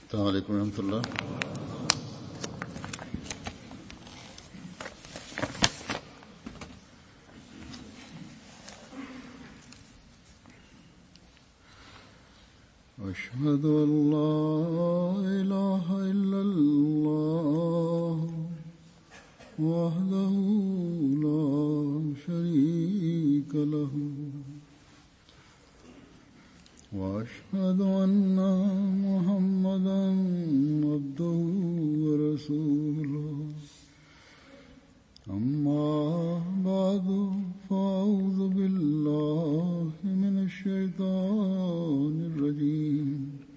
السلام عليكم ورحمة الله أشهد أن لا إله إلا الله وحده لا شريك له وأشهد أن محمدا عبده ورسوله أما بعد فأعوذ بالله من الشيطان الرجيم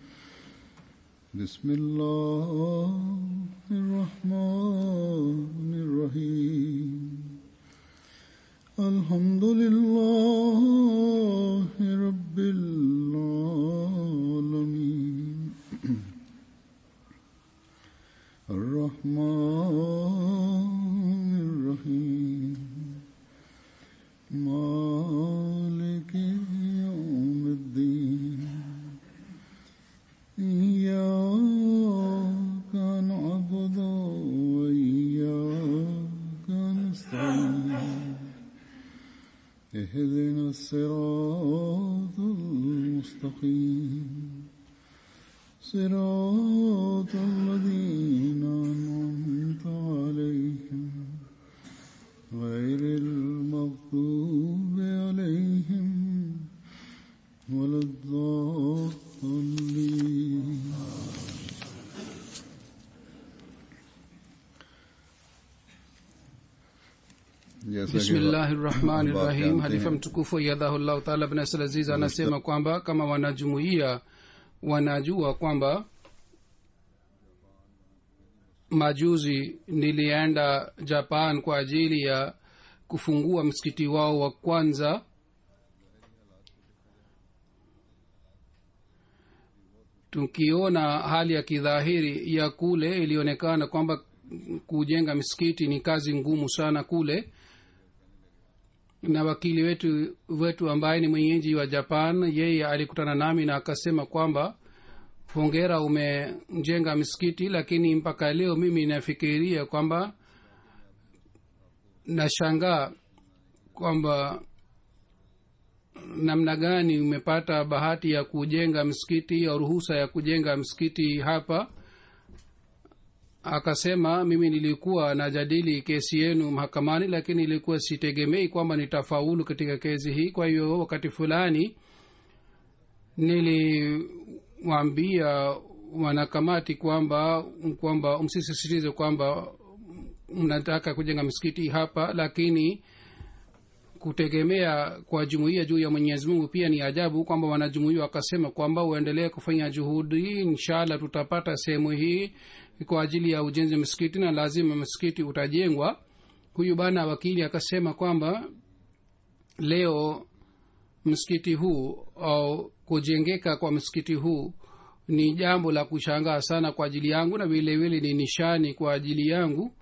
بسم الله الرحمن الرحيم الحمد لله رب العالمين الرحمن الرحيم مالك يوم الدين إياك نعبد وإياك نستعين اهدنا الصراط المستقيم صراط الذين أنعمت عليهم غير المغضوب عليهم ولا الضالين जैसा कि bismillahi rahmani आप rahim जानते halifa हैं, mtukufu yadhahullahu taala bin Nasr aziz anasema kwamba kama wanajumuia wanajua kwamba majuzi nilienda japan kwa ajili ya kufungua msikiti wao wa kwanza tukiona hali ya kidhahiri ya kule ilionekana kwamba kujenga misikiti ni kazi ngumu sana kule na wakili wetu wetu ambaye ni mwenyeji wa japan yeye alikutana nami na akasema kwamba hongera umejenga misikiti lakini mpaka leo mimi nafikiria kwamba nashangaa kwamba namna gani umepata bahati ya kujenga msikiti au ruhusa ya kujenga msikiti hapa akasema mimi nilikuwa najadili kesi yenu mahakamani lakini ilikuwa sitegemei kwamba nitafaulu katika kesi hii kwa hiyo wakati fulani niliwaambia wanakamati kwamba kwamba msisisitize kwamba mnataka kujenga msikiti hapa lakini kutegemea kwa jumuiya juu ya mwenyezi mungu pia ni ajabu kwamba wanajumuia wakasema kwamba uendelee kufanya juhudi inshallah tutapata sehemu hii kwa ajili ya ujenzi wa msikiti na lazima msikiti utajengwa huyu bana wakili akasema kwamba leo msikiti huu au kujengeka kwa msikiti huu ni jambo la kushangaa sana kwa ajili yangu na vile vile ni nishani kwa ajili yangu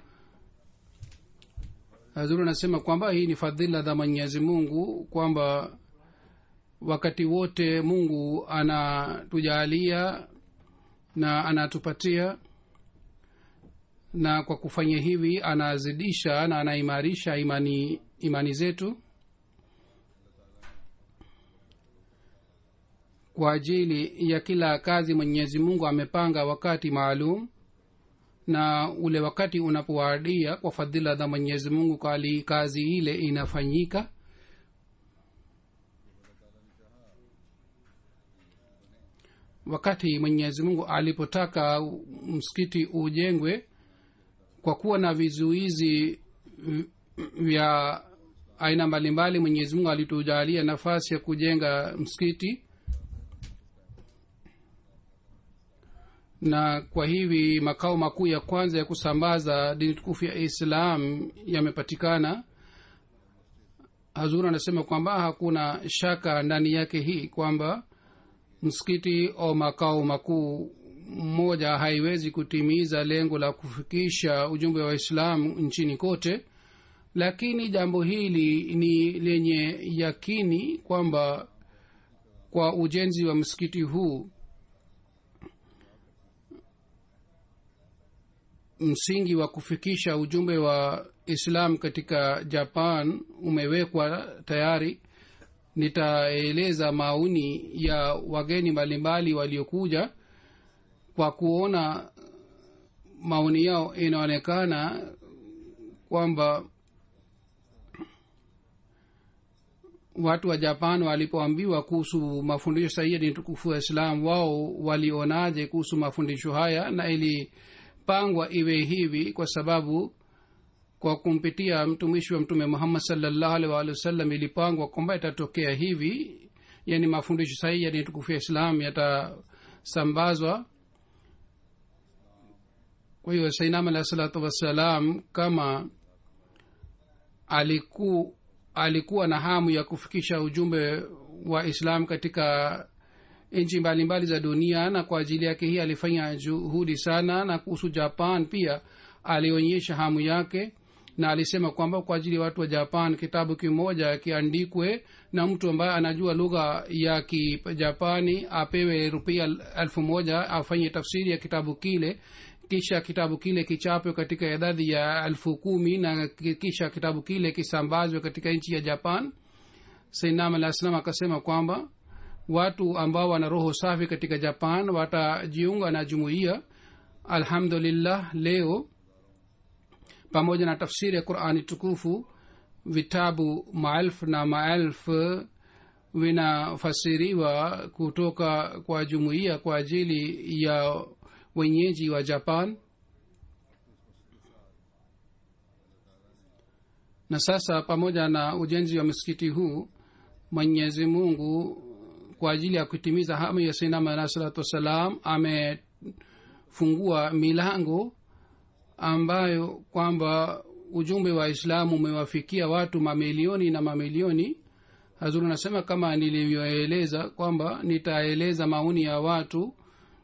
hazuru anasema kwamba hii ni fadhila za mwenyezi mungu kwamba wakati wote mungu anatujalia na anatupatia na kwa kufanya hivi anazidisha na anaimarisha imani imani zetu kwa ajili ya kila kazi mwenyezi mungu amepanga wakati maalum na ule wakati unapowadia kwa fadhila za mwenyezi mungu kali kazi ile inafanyika wakati mwenyezi mungu alipotaka msikiti ujengwe kwa kuwa na vizuizi vya aina mbalimbali mwenyezi mungu alitujalia nafasi ya kujenga msikiti na kwa hivi makao makuu ya kwanza ya kusambaza dini tukufu ya islam yamepatikana hazur anasema kwamba hakuna shaka ndani yake hii kwamba msikiti au makao makuu mmoja haiwezi kutimiza lengo la kufikisha ujumbe wa islamu nchini kote lakini jambo hili ni lenye yakini kwamba kwa ujenzi wa msikiti huu msingi wa kufikisha ujumbe wa islam katika japan umewekwa tayari nitaeleza maoni ya wageni mbalimbali waliokuja kwa kuona maoni yao inaonekana kwamba watu wa japan walipoambiwa kuhusu mafundisho sahihi ya dini tukufu wa islam wao walionaje kuhusu mafundisho haya na ilipangwa iwe hivi kwa sababu kwa kumpitia mtumishi wa mtume muhammad salllahu alih waalihi wasallam ilipangwa kwamba itatokea hivi yani mafundisho sahihi ya dini tukufu ya islam yatasambazwa kwa hiyo sainam alahi salatu wassalam kama aliku, alikuwa na hamu ya kufikisha ujumbe wa islam katika nchi mbalimbali za dunia na kwa ajili yake hii alifanya juhudi sana na kuhusu japan pia alionyesha hamu yake na alisema kwamba kwa ajili ya watu wa japan kitabu kimoja kiandikwe na mtu ambaye anajua lugha ya kijapani apewe rupia elfu moja afanye tafsiri ya kitabu kile kisha kitabu kile kichapwe katika idadi ya elfu kumi na kisha kitabu kile kisambazwe katika nchi ya japan sainam alah salam akasema kwamba watu ambao wana roho safi katika japan watajiunga na jumuiya alhamdulillah leo pamoja na tafsiri ya qurani tukufu vitabu maelfu na maelfu vinafasiriwa kutoka kwa jumuiya kwa ajili ya wenyeji wa japan na sasa pamoja na ujenzi wa msikiti huu mwenyezi mungu kwa ajili ya kutimiza hamu ya sainama alah salatu wassalam amefungua milango ambayo kwamba ujumbe wa islamu umewafikia watu mamilioni na mamilioni hazuru nasema kama nilivyoeleza kwamba nitaeleza maoni ya watu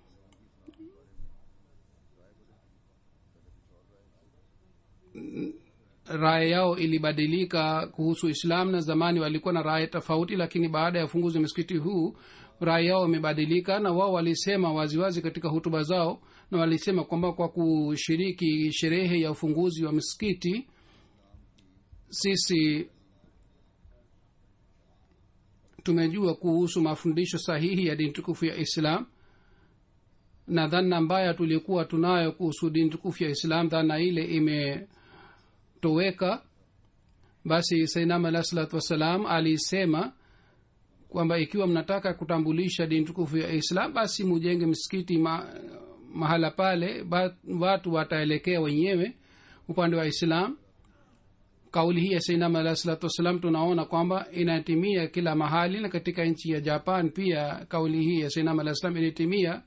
raya yao ilibadilika kuhusu islam na zamani walikuwa na raya tofauti lakini baada ya ufunguzi wa msikiti huu raya yao imebadilika na wao walisema waziwazi katika hutuba zao na walisema kwamba kwa kushiriki sherehe ya ufunguzi wa msikiti sisi tumejua kuhusu mafundisho sahihi ya dini tukufu ya islam na dhana mbaya tulikuwa tunayo kuhusu dini tukufu ya islam dhana ile imetoweka basi sainam alah salatu wassalam alisema kwamba ikiwa mnataka kutambulisha dini tukufu ya islam basi mujenge msikiti ma, mahala pale ba, watu wataelekea wenyewe upande wa islam kauli hii ya sainam alah salatu wassalam tunaona kwamba inatimia kila mahali na katika nchi ya japan pia kauli hii ya sainam alah salam ilitimia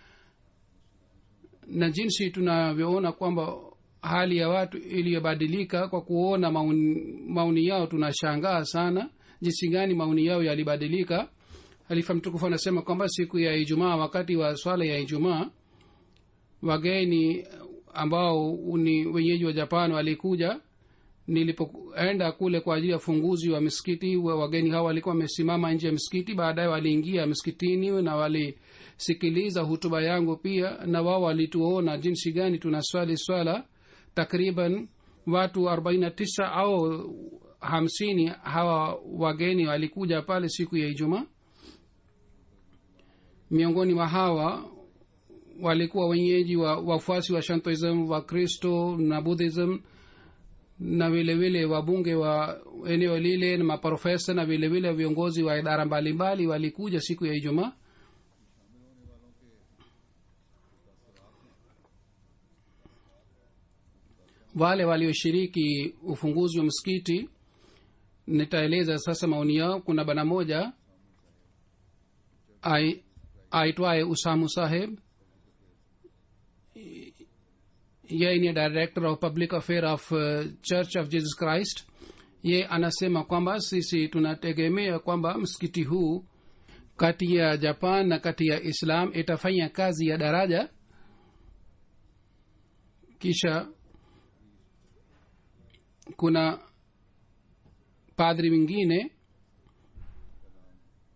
na jinsi tunavyoona kwamba hali ya watu iliyobadilika kwa kuona mauni, mauni yao tunashangaa sana jinsi gani maoni yao yalibadilika halifa mtukufu anasema kwamba siku ya ijumaa wakati wa swala ya ijumaa wageni ambao ni wenyeji wa japan walikuja nilipoenda kule kwa ajili ya ufunguzi wa misikiti wageni hao walikuwa wamesimama nje ya misikiti baadaye waliingia misikitini na walisikiliza hutuba yangu pia na wao walituona jinsi gani tunaswali swala takriban watu 49 au hamsini hawa wageni walikuja pale siku ya ijumaa miongoni mwa hawa walikuwa wenyeji wa wafuasi wa shantoism wa kristo na buddhism na vilevile wabunge wa eneo lile na maprofesa na vilevile viongozi wa idara mbalimbali walikuja siku ya ijumaa wale walioshiriki ufunguzi wa msikiti nitaeleza sasa maoni yao kuna bana moja aitwaye usamu saheb yeye ni director of public affair of uh, church of jesus christ ye anasema kwamba sisi tunategemea kwamba msikiti huu kati ya japan na kati ya islam itafanya kazi ya daraja kisha kuna padri mwingine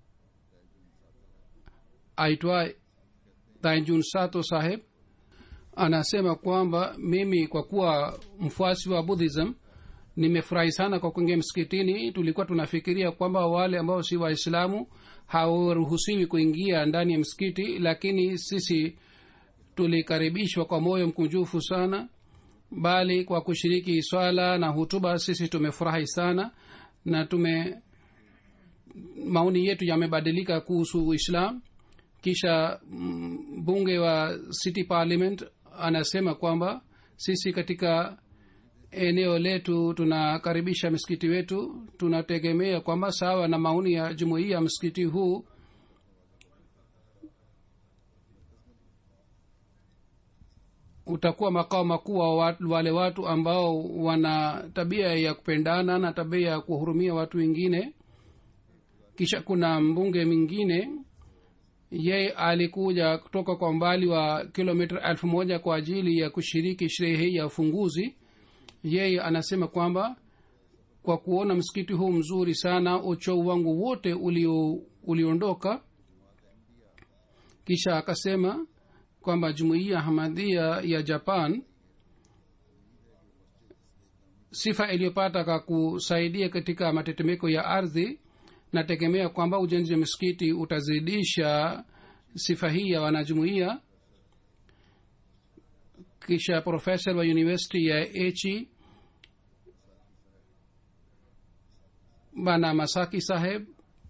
aitwa tainjun sato saheb anasema kwamba mimi kwa kuwa mfuasi wa buddhism nimefurahi sana kwa kuingia msikitini tulikuwa tunafikiria kwamba wale ambao si waislamu hawaruhusiwi kuingia ndani ya msikiti lakini sisi tulikaribishwa kwa moyo mkunjufu sana bali kwa kushiriki swala na hutuba sisi tumefurahi sana na tume maoni yetu yamebadilika kuhusu uislam kisha mm, bunge wa city parliament anasema kwamba sisi katika eneo letu tunakaribisha msikiti wetu tunategemea kwamba sawa na maoni ya jumuiya msikiti huu utakuwa makao makuu wa watu- wale watu ambao wana tabia ya kupendana na tabia ya kuhurumia watu wengine kisha kuna mbunge mwingine yeye alikuja kutoka kwa umbali wa kilomita elfu moja kwa ajili ya kushiriki sherehe hii ya ufunguzi yeye anasema kwamba kwa kuona msikiti huu mzuri sana uchovu wangu wote ulio uliondoka kisha akasema kwamba jumuiya hamadhia ya japan sifa iliyopata kwa kusaidia katika matetemeko ya ardhi nategemea kwamba ujenzi wa misikiti utazidisha sifa hii ya wanajumuiya kisha profesa wa university ya echi bana masaki saheb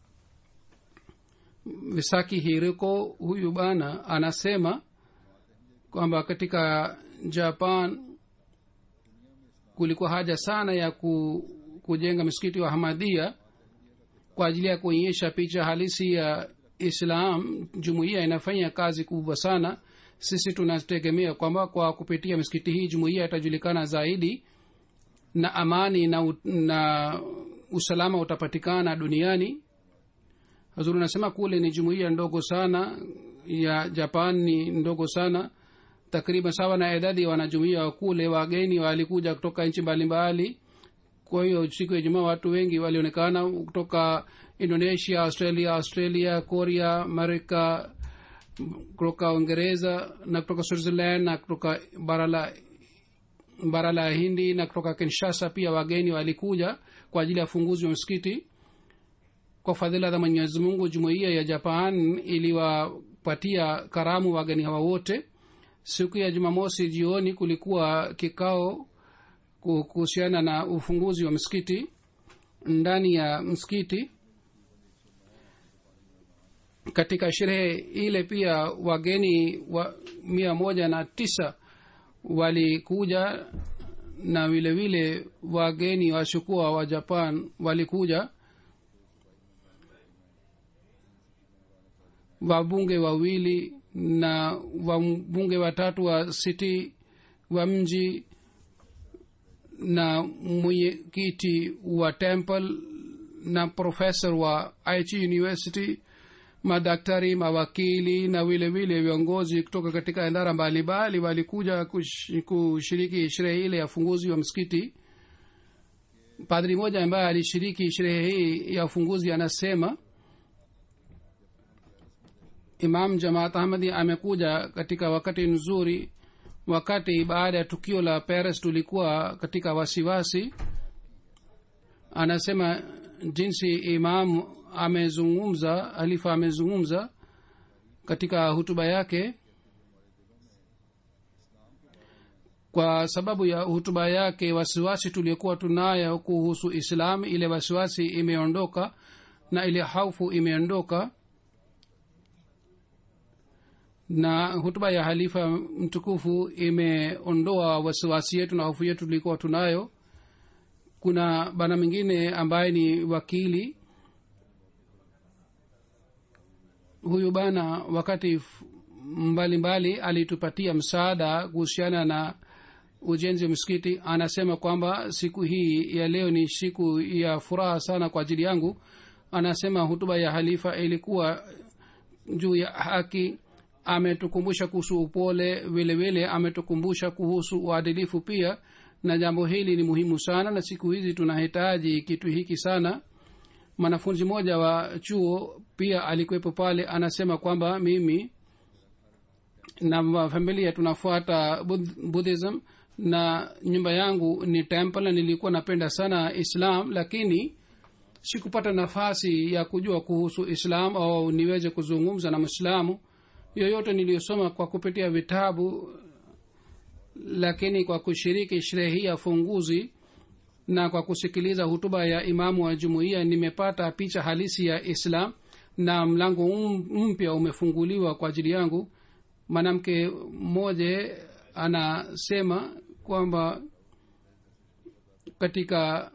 visaki hiriko huyu bana anasema kwamba katika japan kulikuwa haja sana ya ku, kujenga msikiti wa hamadia kwa ajili ya kuonyesha picha halisi ya islam jumuiya inafanya kazi kubwa sana sisi tunategemea kwamba kwa kupitia misikiti hii jumuiya itajulikana zaidi na amani na, u- na usalama utapatikana duniani hazuri nasema kule ni jumuiya ndogo sana ya japan ni ndogo sana takriban sawa na idadi ya wanajumuia wa kule wageni walikuja kutoka nchi mbalimbali kwa hiyo siku ya jumaa watu wengi walionekana kutoka indonesia australia australia korea amerika kutoka uingereza na kutoka switzerland na kutoka bara la bara la hindi na kutoka kinshasa pia wageni walikuja kwa ajili ya ufunguzi wa msikiti kwa fadhila za mwenyezi mungu jumuiya ya japan iliwapatia karamu wageni hawa wote siku ya jumamosi jioni kulikuwa kikao ku- kuhusiana na ufunguzi wa msikiti ndani ya msikiti katika sherehe ile pia wageni wa mia moja na tisa walikuja na vile vile wageni washukua wa japan walikuja wabunge wawili na wabunge watatu wa city wa mji na mwenyekiti wa temple na profesa wa it university madaktari mawakili na vile vile viongozi kutoka katika idara mbalimbali walikuja kush- kushiriki sherehe ile ya ufunguzi wa msikiti padri moja ambaye alishiriki sherehe hii ya ufunguzi anasema imam jamaat ahmadi amekuja katika wakati nzuri wakati baada ya tukio la paris tulikuwa katika wasiwasi anasema jinsi imam amezungumza halifa amezungumza katika hutuba yake kwa sababu ya hutuba yake wasiwasi tuliokuwa tunayo kuhusu islam ile wasiwasi imeondoka na ile haufu imeondoka na hutuba ya halifa mtukufu imeondoa wasiwasi yetu na hofu yetu tulikuwa tunayo kuna bana mwingine ambaye ni wakili huyu bana wakati f- mbalimbali alitupatia msaada kuhusiana na ujenzi wa msikiti anasema kwamba siku hii ya leo ni siku ya furaha sana kwa ajili yangu anasema hutuba ya halifa ilikuwa juu ya haki ametukumbusha kuhusu upole vile vile ametukumbusha kuhusu uadilifu pia na jambo hili ni muhimu sana na siku hizi tunahitaji kitu hiki sana mwanafunzi mmoja wa chuo pia alikuwepo pale anasema kwamba mimi na familia tunafuata Bud- buddhism na nyumba yangu ni temple na nilikuwa napenda sana islam lakini sikupata nafasi ya kujua kuhusu islam au niweze kuzungumza na mwislamu yoyote niliyosoma kwa kupitia vitabu lakini kwa kushiriki sherehe hii ya funguzi na kwa kusikiliza hutuba ya imamu wa jumuiya nimepata picha halisi ya islam na mlango um- mpya umefunguliwa kwa ajili yangu mwanamke mmoja anasema kwamba katika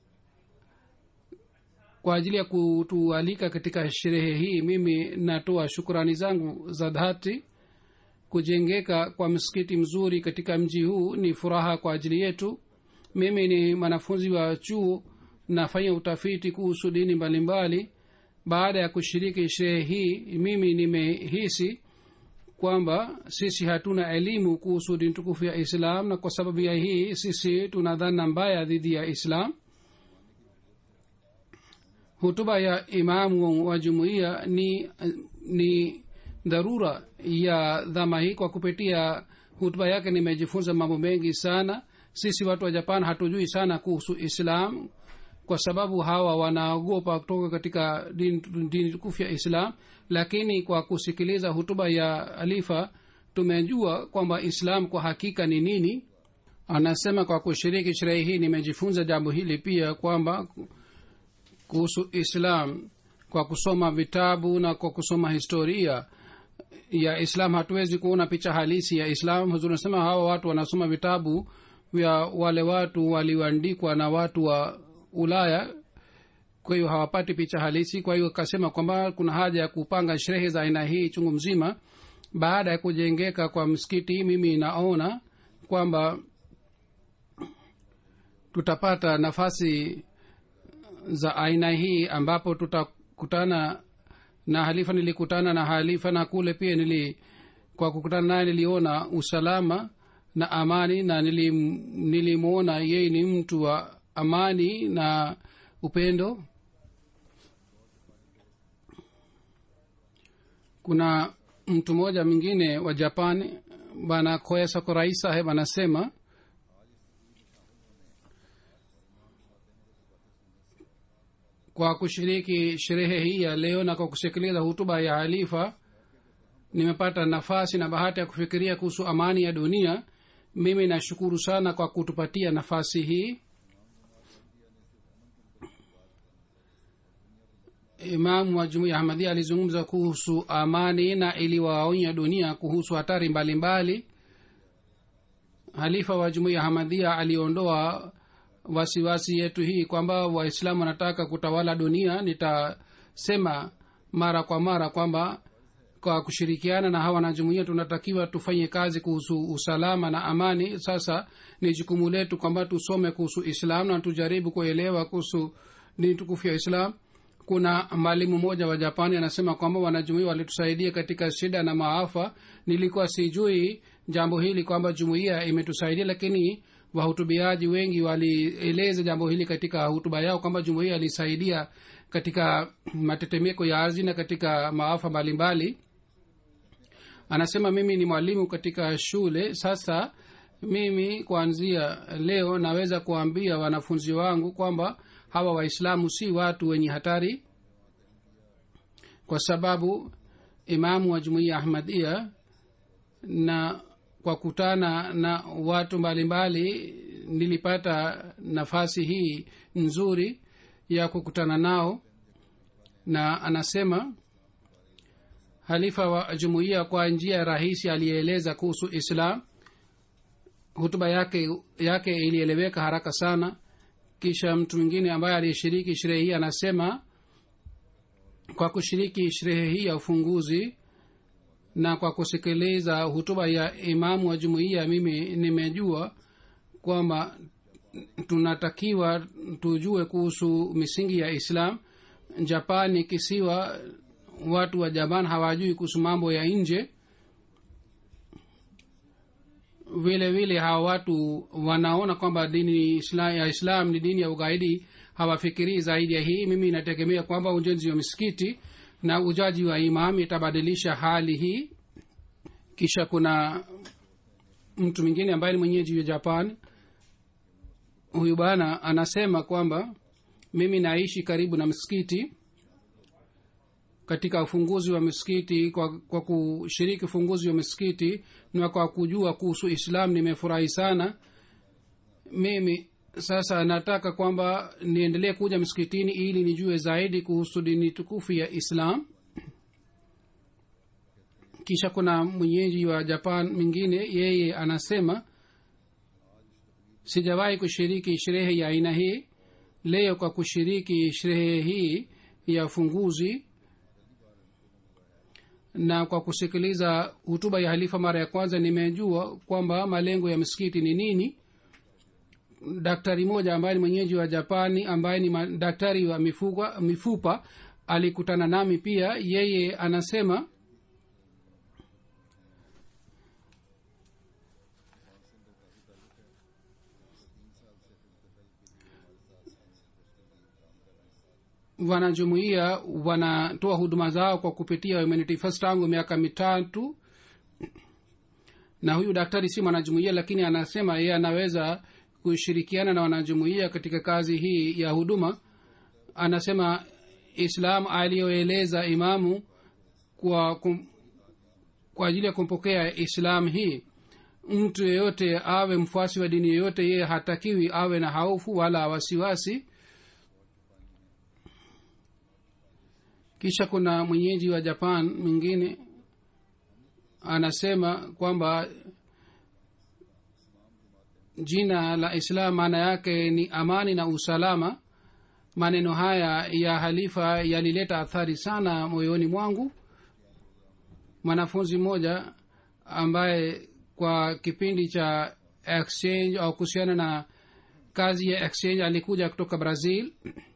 kwa ajili ya kutualika katika sherehe hii mimi natoa shukrani zangu za dhati kujengeka kwa msikiti mzuri katika mji huu ni furaha kwa ajili yetu mimi ni mwanafunzi wa chuo nafanya utafiti kuhusu dini mbalimbali baada ya kushiriki sherehe hii mimi nimehisi kwamba sisi hatuna elimu kuhusu dini tukufu ya islam na kwa sababu ya hii sisi tuna dhana mbaya dhidi ya islam hutuba ya imamu wa jumuiya ni ni dharura ya dhama hii kwa kupitia hutuba yake nimejifunza mambo mengi sana sisi watu wa japan hatujui sana kuhusu islam kwa sababu hawa wanaogopa kutoka katika dini dini tukufu ya islam lakini kwa kusikiliza hutuba ya alifa tumejua kwamba islam kwa hakika ni nini anasema kwa kushiriki sherehe hii nimejifunza jambo hili pia kwamba kuhusu islam kwa kusoma vitabu na kwa kusoma historia ya islam hatuwezi kuona picha halisi ya islam huzuri nasema hawa watu wanasoma vitabu vya wale watu walioandikwa na watu wa ulaya kwa hiyo hawapati picha halisi kwa hiyo akasema kwamba kuna haja ya kupanga sherehe za aina hii chungu mzima baada ya kujengeka kwa msikiti mimi naona kwamba tutapata nafasi za aina hii ambapo tutakutana na halifa nilikutana na halifa na kule pia nili kwa kukutana naye niliona usalama na amani na nilim, nilimwona yeye ni mtu wa amani na upendo kuna mtu mmoja mwingine wa japani bana koya sakurai saheb anasema kwa kushiriki sherehe hii ya leo na kwa kusikiliza hutuba ya halifa nimepata nafasi na bahati ya kufikiria kuhusu amani ya dunia mimi nashukuru sana kwa kutupatia nafasi hii imamu wa jumuiya ahmadia alizungumza kuhusu amani na iliwaonya dunia kuhusu hatari mbalimbali mbali. halifa wa jumuiya ahmadia aliondoa wasiwasi yetu hii kwamba waislamu wanataka kutawala dunia nitasema mara kwa mara kwamba kwa kushirikiana na hawa wanajumuia tunatakiwa tufanye kazi kuhusu usalama na amani sasa ni jukumu letu kwamba tusome kuhusu islam na tujaribu kuelewa kuhusu dini tukufu ya islam kuna mwalimu mmoja wa japani anasema kwamba wanajumuia walitusaidia katika shida na maafa nilikuwa sijui jambo hili kwamba jumuiya imetusaidia lakini wahutubiaji wengi walieleza jambo hili katika hutuba yao kwamba jumuiya ilisaidia katika matetemeko ya ardhi na katika maafa mbalimbali anasema mimi ni mwalimu katika shule sasa mimi kuanzia leo naweza kuambia wanafunzi wangu kwamba hawa waislamu si watu wenye hatari kwa sababu imamu wa jumuiya ahmadia na kwa kutana na watu mbalimbali mbali, nilipata nafasi hii nzuri ya kukutana nao na anasema halifa wa jumuiya kwa njia rahisi aliyeeleza kuhusu islam hutuba yake yake ilieleweka haraka sana kisha mtu mwingine ambaye aliyeshiriki sherehe hii anasema kwa kushiriki sherehe hii ya ufunguzi na kwa kusikiliza hutuba ya imamu wa jumuiya mimi nimejua kwamba tunatakiwa tujue kuhusu misingi ya islam japan ni kisiwa watu wa japan hawajui kuhusu mambo ya nje vile vile hawa watu wanaona kwamba dini islam, ya islam ni dini ya ugaidi hawafikirii zaidi ya hii mimi inategemea kwamba ujenzi wa misikiti na ujaji wa imam itabadilisha hali hii kisha kuna mtu mwingine ambaye ni mwenyeji wa japan huyu bana anasema kwamba mimi naishi karibu na msikiti katika ufunguzi wa misikiti kwa, kwa kushiriki ufunguzi wa misikiti na kwa kujua kuhusu islam nimefurahi sana mimi sasa nataka kwamba niendelee kuja msikitini ili nijue zaidi kuhusu dini tukufu ya islam kisha kuna mwenyeji wa japan mwingine yeye anasema sijawahi kushiriki sherehe ya aina hii leo kwa kushiriki sherehe hii ya ufunguzi na kwa kusikiliza hutuba ya halifa mara ya kwanza nimejua kwamba malengo ya msikiti ni nini daktari moja ambaye ni mwenyeji wa japani ambaye ni daktari wa mifupa, mifupa alikutana nami pia yeye anasema wanajumuia wanatoa huduma zao kwa kupitia humanity first tangu miaka mitatu na huyu daktari si mwanajumuia lakini anasema yeye anaweza kushirikiana na wanajumuia katika kazi hii ya huduma anasema islam aliyoeleza imamu kwa kum, kwa ajili ya kumpokea islam hii mtu yeyote awe mfuasi wa dini yeyote yeye hatakiwi awe na haufu wala wasiwasi kisha kuna mwenyeji wa japan mwingine anasema kwamba jina la islam maana yake ni amani na usalama maneno haya ya halifa yalileta athari sana moyoni mwangu mwanafunzi mmoja ambaye kwa kipindi cha exchange au kuhusiana na kazi ya exchange alikuja kutoka brazil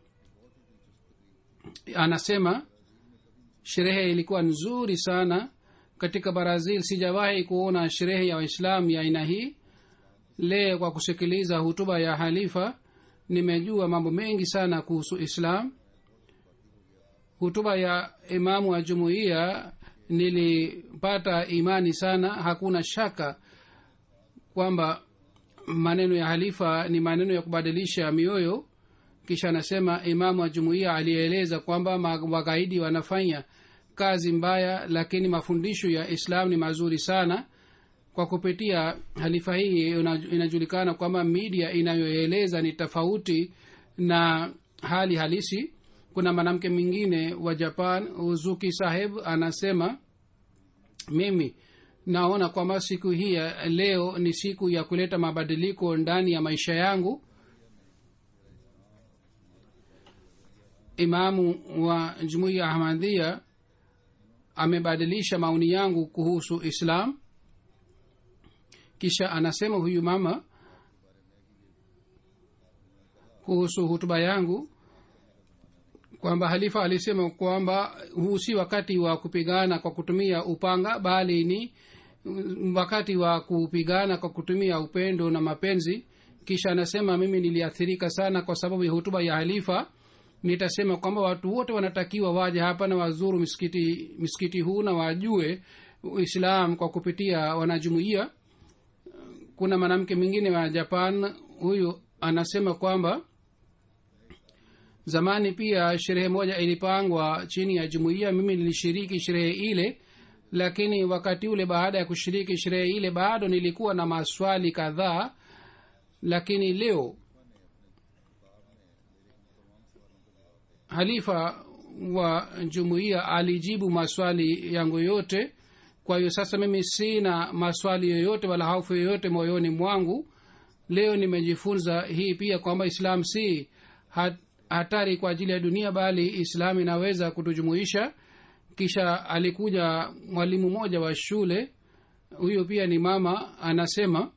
anasema sherehe ilikuwa nzuri sana katika brazil sijawahi kuona sherehe ya waislamu ya aina hii leo kwa kusikiliza hutuba ya halifa nimejua mambo mengi sana kuhusu islam hutuba ya imamu wa jumuiya nilipata imani sana hakuna shaka kwamba maneno ya halifa ni maneno ya kubadilisha mioyo kisha anasema imamu wa jumuiya aliyeeleza kwamba wagaidi wanafanya kazi mbaya lakini mafundisho ya islam ni mazuri sana kwa kupitia halifa hii inajulikana kwamba media inayoeleza ni tofauti na hali halisi kuna mwanamke mwingine wa japan uzuki saheb anasema mimi naona kwamba siku hii ya leo ni siku ya kuleta mabadiliko ndani ya maisha yangu imamu wa jumuiya ahmadhia amebadilisha maoni yangu kuhusu islam kisha anasema huyu mama kuhusu hutuba yangu kwamba halifa alisema kwamba huu si wakati wa kupigana kwa kutumia upanga bali ni wakati wa kupigana kwa kutumia upendo na mapenzi kisha anasema mimi niliathirika sana kwa sababu ya hutuba ya halifa nitasema kwamba watu wote wanatakiwa waje hapa na wazuru misikiti misikiti huu na wajue islam kwa kupitia wanajumuia kuna mwanamke mwingine wa japan huyu anasema kwamba zamani pia sherehe moja ilipangwa chini ya jumuiya mimi nilishiriki sherehe ile lakini wakati ule baada ya kushiriki sherehe ile bado nilikuwa na maswali kadhaa lakini leo halifa wa jumuiya alijibu maswali yangu yote kwa hiyo sasa mimi sina maswali yoyote wala hofu yoyote moyoni mwangu leo nimejifunza hii pia kwamba islam si hatari kwa ajili ya dunia bali islam inaweza kutujumuisha kisha alikuja mwalimu mmoja wa shule huyo pia ni mama anasema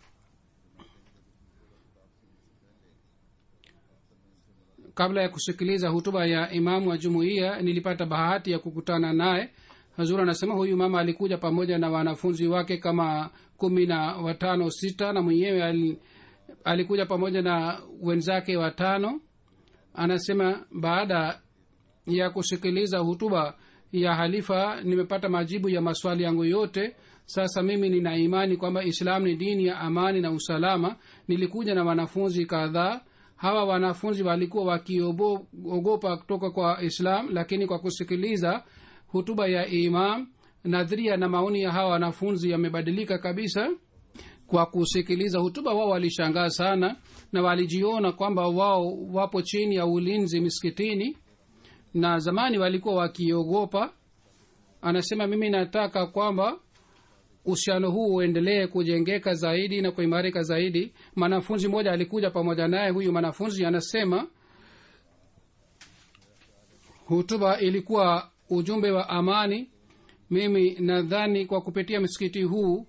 kabla ya kusikiliza hutuba ya imamu wa jumuiya nilipata bahati ya kukutana naye hazur anasema huyu mama alikuja pamoja na wanafunzi wake kama kumi na watano sita na mwenyewe al, alikuja pamoja na wenzake watano anasema baada ya kusikiliza hutuba ya halifa nimepata majibu ya maswali yangu yote sasa mimi nina imani kwamba islam ni dini ya amani na usalama nilikuja na wanafunzi kadhaa hawa wanafunzi walikuwa wakiogopa kutoka kwa islam lakini kwa kusikiliza hutuba ya imam nadhiria na maoni ya hawa wanafunzi yamebadilika kabisa kwa kusikiliza hutuba wao walishangaa sana na walijiona kwamba wao wapo chini ya ulinzi miskitini na zamani walikuwa wakiogopa anasema mimi nataka kwamba uhusiano huu uendelee kujengeka zaidi na kuimarika zaidi mwanafunzi mmoja alikuja pamoja naye huyu mwanafunzi anasema hutuba ilikuwa ujumbe wa amani mimi nadhani kwa kupitia msikiti huu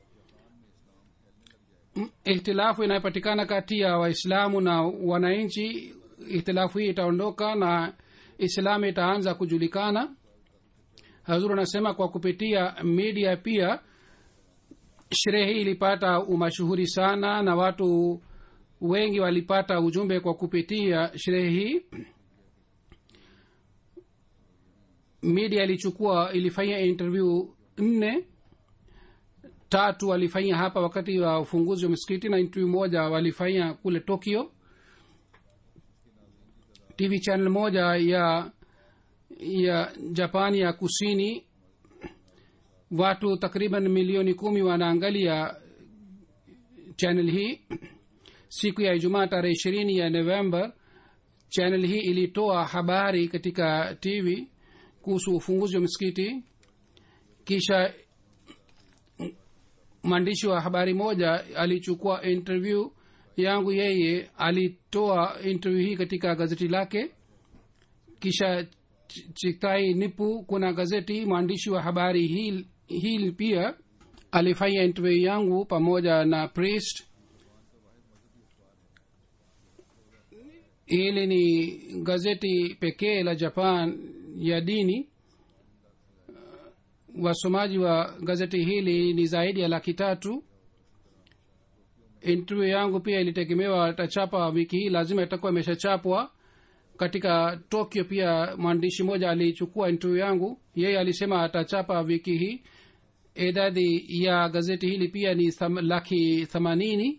ihtilafu inayopatikana kati ya waislamu na wananchi ihtilafu hii itaondoka na islamu itaanza kujulikana hazur anasema kwa kupitia media pia sherehe hii ilipata umashuhuri sana na watu wengi walipata ujumbe kwa kupitia sherehe hii media ilichukua ilifanya interview nne tatu walifanya hapa wakati wa ufunguzi wa msikiti na interview moja walifanya kule tokyo tv channel moja ya ya japani ya kusini watu takriban milioni kumi wanaangalia channel hii siku ya ijumaa tarehe ishirini ya novemba channel hii ilitoa habari katika tv kuhusu ufunguzi wa msikiti kisha mwandishi wa habari moja alichukua interview yangu yeye alitoa interview hii katika gazeti lake kisha chitai nipu kuna gazeti mwandishi wa habari hil, hil pia alifanya interview yangu pamoja na priest hili ni gazeti pekee la japan ya dini wasomaji wa gazeti hili ni zaidi ya laki tatu interview yangu pia ilitegemewa tachapa wiki hii lazima itakuwa imeshachapwa katika tokyo pia mwandishi mmoja alichukua interview yangu yeye alisema atachapa wiki hii idadi ya gazeti hili pia ni tham, laki themanini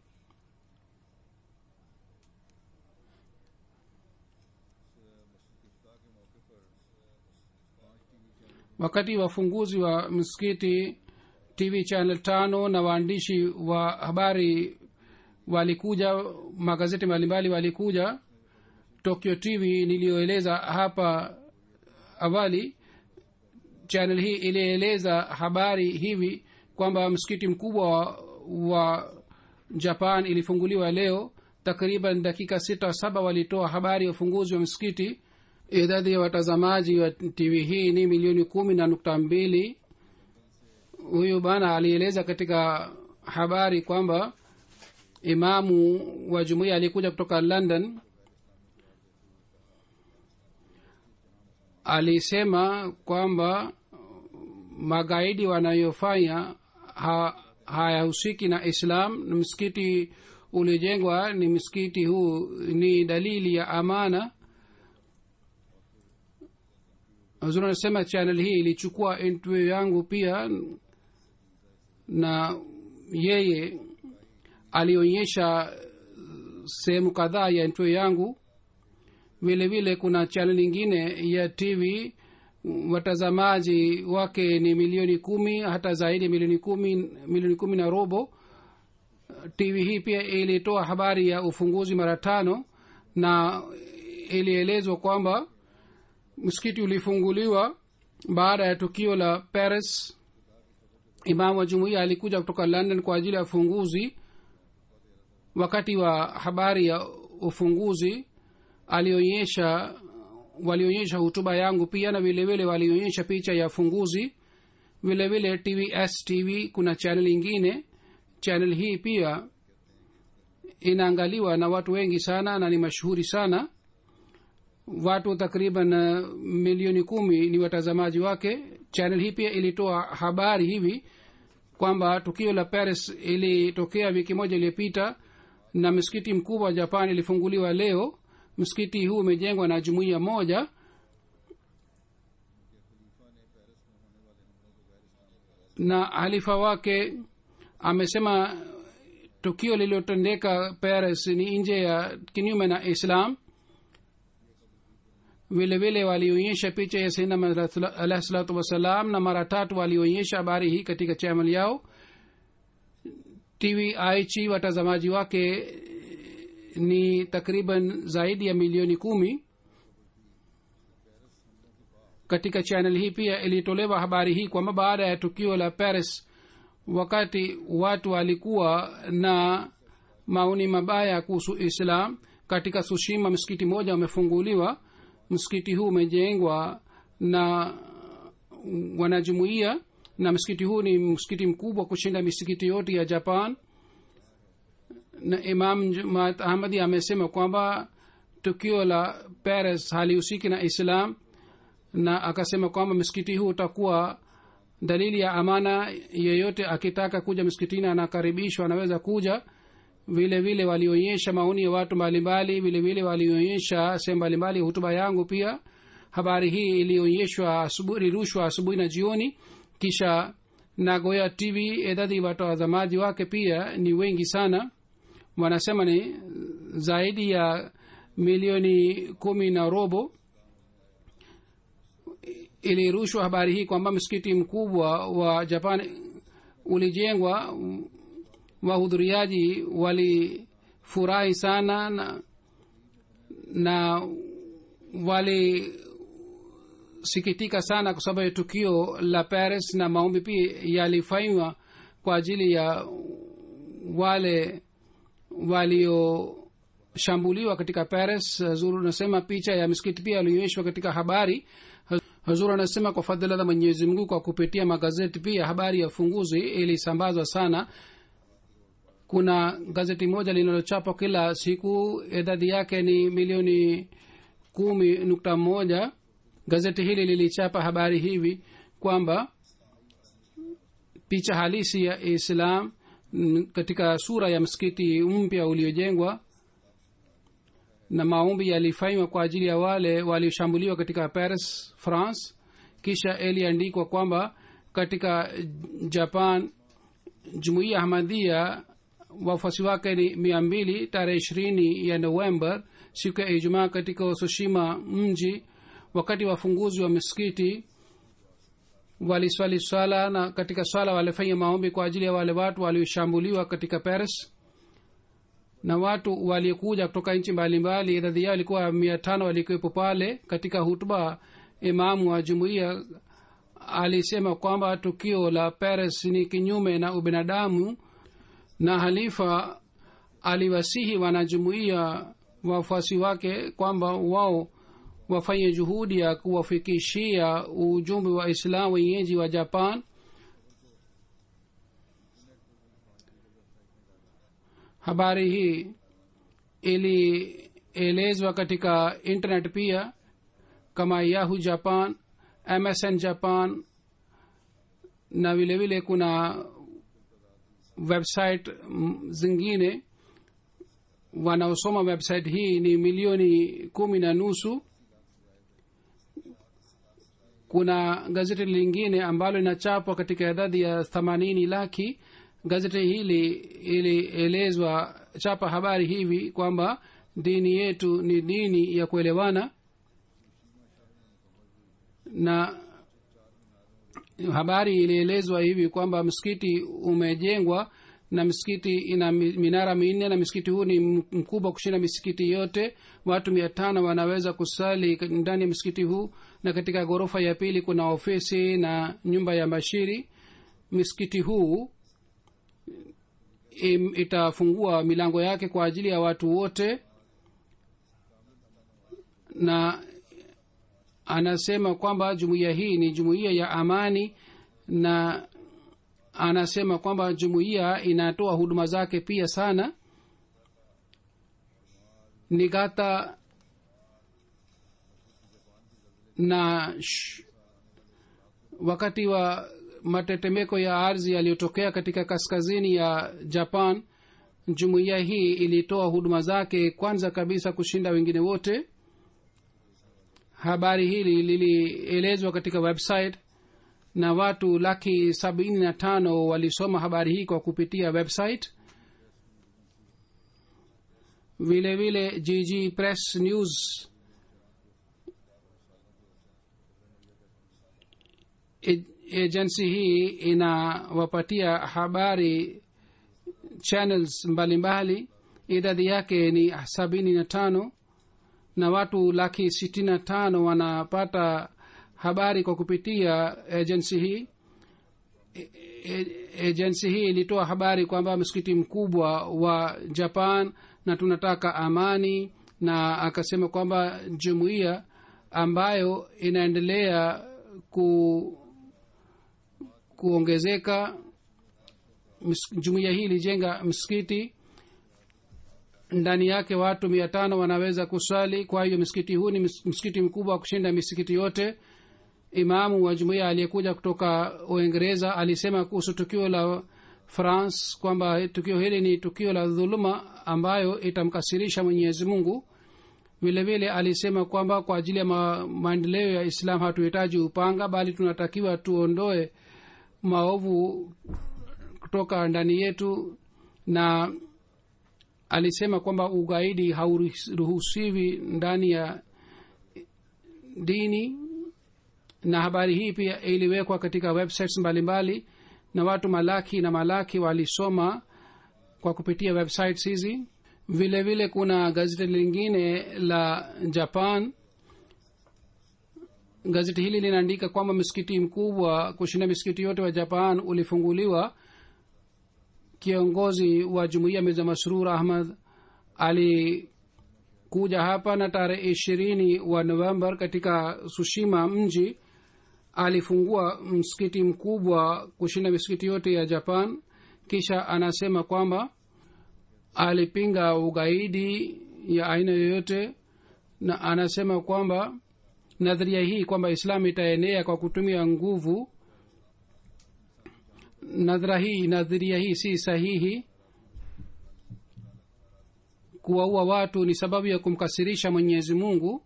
wakati wafunguzi wa msikiti tv channel tano na waandishi wa habari walikuja magazeti mbalimbali walikuja tokyo tv niliyoeleza hapa awali channel hii ilieleza habari hivi kwamba msikiti mkubwa wa japan ilifunguliwa leo takriban dakika sita saba walitoa habari ya ufunguzi wa msikiti idadi ya watazamaji wa tv hii ni milioni kumi na nukta mbili huyu bana alieleza katika habari kwamba imamu wa jumuiya aliyekuja kutoka london alisema kwamba magaidi wanayofanya ha, hayahusiki na islam msikiti ulijengwa ni msikiti huu ni dalili ya amana huzuri anasema channel hii ilichukua interview yangu pia na yeye alionyesha sehemu kadhaa ya interview yangu vile vile kuna channel nyingine ya tv watazamaji wake ni milioni kumi hata zaidi milioni kumi milioni kumi na robo tv hii pia ilitoa habari ya ufunguzi mara tano na ilielezwa kwamba msikiti ulifunguliwa baada ya tukio la paris imamu wa jumuiya alikuja kutoka london kwa ajili ya ufunguzi wakati wa habari ya ufunguzi alionyesha walionyesha hutuba yangu pia na vile vile walionyesha picha ya funguzi vile vile tvs tv kuna chanel ingine chanel hii pia inaangaliwa na watu wengi sana na ni mashuhuri sana watu takriban uh, milioni kumi ni watazamaji wake chanel hii pia ilitoa habari hivi kwamba tukio la paris ilitokea wiki moja iliyopita na msikiti mkubwa wa japan ilifunguliwa leo msikiti huu umejengwa na jumuiya moja na halifa wake amesema tukio lililotendeka paris ni nje ya kinyume na islam vile vile walionyesha picha ya sainam alahi salatu wassalam na mara tatu walionyesha habari hii katika chamal yao tv aichi watazamaji wake ni takriban zaidi ya milioni kumi katika chanel hii pia ilitolewa habari hii kwamba baada ya tukio la paris wakati watu walikuwa na maoni mabaya kuhusu islam katika sushima msikiti moja umefunguliwa msikiti huu umejengwa na wanajumuia na msikiti huu ni msikiti mkubwa kushinda misikiti yote ya japan na imam jumat ahmadi amesema kwamba tukio la paris halihusiki na islam na akasema kwamba msikiti huu utakuwa dalili ya amana yeyote akitaka kuja msikitini anakaribishwa anaweza kuja vile vile walionyesha maoni ya watu mbalimbali vile vile walionyesha sehemu mbalimbali ya hutuba yangu pia habari hii ilionyeshwa ilirushwa asubuhi na jioni kisha nagoya tv idadi watazamaji wake pia ni wengi sana wanasema ni zaidi ya milioni kumi na robo ilirushwa habari hii kwamba msikiti mkubwa wa japan ulijengwa wahudhuriaji walifurahi sana na, na walisikitika sana kwa sababu ya tukio la paris na maombi pia yalifanywa kwa ajili ya wale walioshambuliwa katika paris zuru nasema picha ya misikiti pia alionyeshwa katika habari hazur anasema kwa fadhila za mwenyezi mungu kwa kupitia magazeti pia habari ya ufunguzi ilisambazwa sana kuna gazeti moja linalochapa kila siku idadi yake ni milioni kumi nukta moja gazeti hili lilichapa habari hivi kwamba picha halisi ya islam katika sura ya msikiti mpya uliojengwa na maombi yalifanywa kwa ajili ya wale walioshambuliwa katika paris france kisha iliandikwa kwamba katika japan jumuiya ahmadhia wafuasi wake ni mia mbili tarehe ishirini ya november siku ya ijumaa katika usushima mji wakati wafunguzi wa misikiti waliswali swala na katika swala walifanya maombi kwa ajili ya wale watu walioshambuliwa katika paris na watu waliokuja kutoka nchi mbalimbali idadi yao ilikuwa mia tano walikuwepo pale katika hutuba imamu wa jumuiya alisema kwamba tukio la paris ni kinyume na ubinadamu na halifa aliwasihi wanajumuiya wafuasi wake kwamba wao wafanye juhudi ya kuwafikishia ujumbe wa islam wenyeji wa japan habari hii ilielezwa katika internet pia kama yahoo japan msn japan na vile vile kuna website zingine wanaosoma website hii ni milioni kumi na nusu kuna gazeti lingine ambalo linachapwa katika idadi ya themanini laki gazeti hili ilielezwa chapa habari hivi kwamba dini yetu ni dini ya kuelewana na habari ilielezwa hivi kwamba msikiti umejengwa na misikiti ina minara minne na msikiti huu ni mkubwa kushinda misikiti yote watu mia tano wanaweza kusali ndani ya msikiti huu na katika ghorofa ya pili kuna ofisi na nyumba ya bashiri misikiti huu itafungua milango yake kwa ajili ya watu wote na anasema kwamba jumuiya hii ni jumuiya ya amani na anasema kwamba jumuiya inatoa huduma zake pia sana nigata na sh, wakati wa matetemeko ya ardhi yaliyotokea katika kaskazini ya japan jumuiya hii ilitoa huduma zake kwanza kabisa kushinda wengine wote habari hili lilielezwa katika website na watu laki sabini na tano walisoma habari hii kwa kupitia website vile vile gg press news agency hii inawapatia habari channels mbalimbali idadi yake ni sabini na tano na watu laki sitini na tano wanapata habari kwa kupitia agency hii agency hii ilitoa habari kwamba msikiti mkubwa wa japan na tunataka amani na akasema kwamba jumuiya ambayo inaendelea ku kuongezeka jumuiya hii ilijenga msikiti ndani yake watu mia tano wanaweza kuswali kwa hiyo msikiti huu ni msikiti mkubwa wa kushinda misikiti yote imamu wa jumuiya aliyekuja kutoka uingereza alisema kuhusu tukio la france kwamba tukio hili ni tukio la dhuluma ambayo itamkasirisha mwenyezi mungu vile vile alisema kwamba kwa ajili ya ma, maendeleo ya islam hatuhitaji upanga bali tunatakiwa tuondoe maovu kutoka ndani yetu na alisema kwamba ugaidi hauruhusiwi ndani ya dini na habari hii pia iliwekwa katika websites mbalimbali mbali, na watu malaki na malaki walisoma kwa kupitia websites hizi vile vile kuna gazeti lingine la japan gazeti hili linaandika kwamba msikiti mkubwa kushinda misikiti yote wa japan ulifunguliwa kiongozi wa jumuiya mirza masrur ahmad alikuja hapa na tarehe ishirini wa novembar katika sushima mji alifungua msikiti mkubwa kushinda misikiti yote ya japan kisha anasema kwamba alipinga ugaidi ya aina yoyote na anasema kwamba nadharia hii kwamba islam itaenea kwa kutumia nguvu nadhara hii nadharia hii si sahihi kuwaua watu ni sababu ya kumkasirisha mwenyezi mungu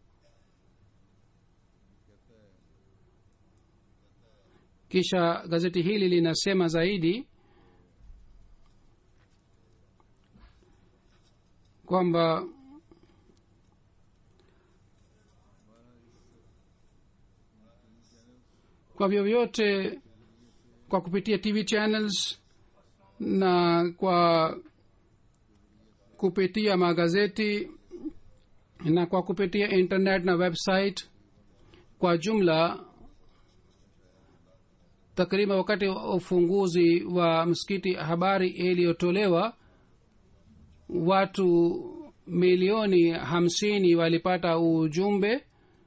kisha gazeti hili linasema zaidi kwamba kwa vyovyote kwa kupitia tv channels na kwa kupitia magazeti na kwa kupitia internet na website kwa jumla takriban wakati wa ufunguzi wa msikiti habari iliyotolewa watu milioni hamsini walipata ujumbe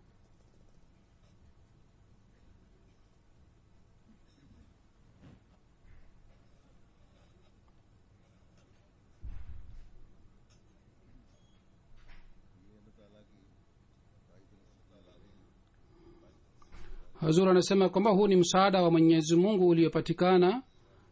hazur anasema kwamba huu ni msaada wa mwenyezi mungu uliopatikana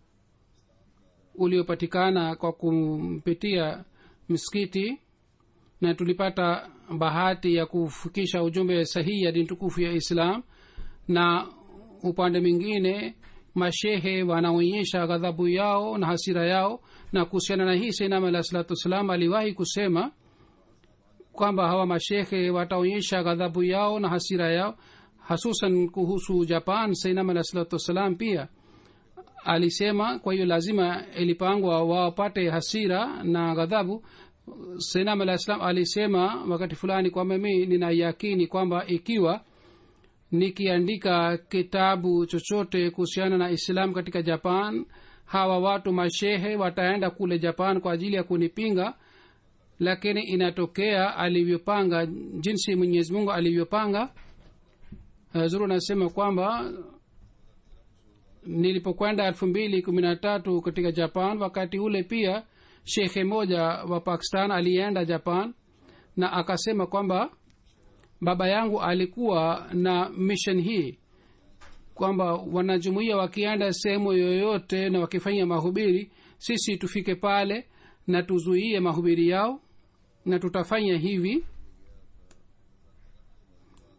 uliopatikana kwa kumpitia msikiti na tulipata bahati ya kufikisha ujumbe sahihi ya dini tukufu ya islam na upande mwingine mashehe wanaonyesha ghadhabu yao na hasira yao na kuhusiana na hii sainam alah salatu wassalam aliwahi kusema kwamba hawa mashehe wataonyesha ghadhabu yao na hasira yao hasusan kuhusu japan sainam alah salatu wassalam pia alisema kwa hiyo lazima ilipangwa wapate hasira na ghadhabu sainam alah salam alisema wakati fulani kwamba mi nina yakini kwamba ikiwa nikiandika kitabu chochote kuhusiana na islam katika japan hawa watu mashehe wataenda kule japan kwa ajili ya kunipinga lakini inatokea alivyopanga jinsi mwenyezi mungu alivyopanga zuru anasema kwamba nilipokwenda elfu mbili kumi na tatu katika japan wakati ule pia shekhe moja wa pakistan alienda japan na akasema kwamba baba yangu alikuwa na mission hii kwamba wanajumuia wakienda sehemu yoyote na wakifanya mahubiri sisi tufike pale na tuzuie mahubiri yao na tutafanya hivi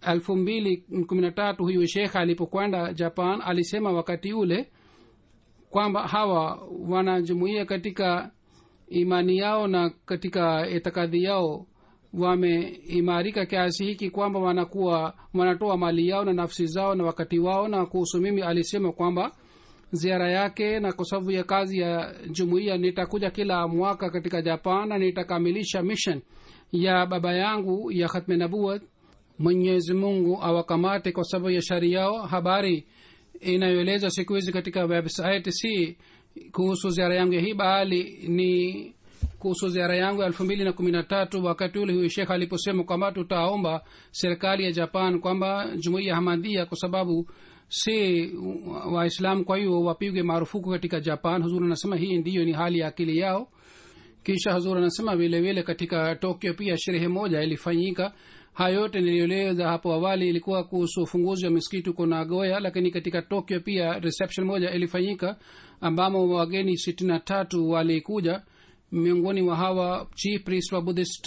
elfu mbili kumi na tatu huyu shekh alipokwenda japan alisema wakati ule kwamba hawa wanajumuia katika imani yao na katika itikadhi yao wameimarika kiasi hiki kwamba wanakuwa wanatoa mali yao na nafsi zao na wakati wao na kuhusu mimi alisema kwamba ziara yake na kwa sababu ya kazi ya jumuiya nitakuja kila mwaka katika japan na nitakamilisha mission ya baba yangu ya khatme nabuat mwenyezi mungu awakamate kwa sababu ya shari yao habari inayoeleza siku hizi katika website si kuhusu ziara yangu ya hii bali ni kuhusu ziara yangu ya elfu mbili na kumi na tatu wakati ule huyu shekh aliposema kwamba tutaomba serikali ya japan kwamba jumuiya ya hamadhia kwa sababu si waislamu kwa hiyo wapigwe marufuku katika japan huzuri anasema hii ndiyo ni hali ya akili yao kisha huzuri anasema vile vile katika tokyo pia sherehe moja ilifanyika haya yote nilieleza hapo awali ilikuwa kuhusu ufunguzi wa misikiti huko nagoya lakini katika tokyo pia reception moja ilifanyika ambamo wageni sitini na tatu walikuja miongoni mwa hawa chief priest wa buddhist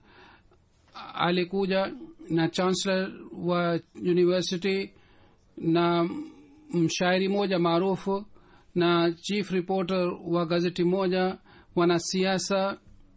alikuja na chancellor wa university na mshairi moja maarufu na chief reporter wa gazeti moja wanasiasa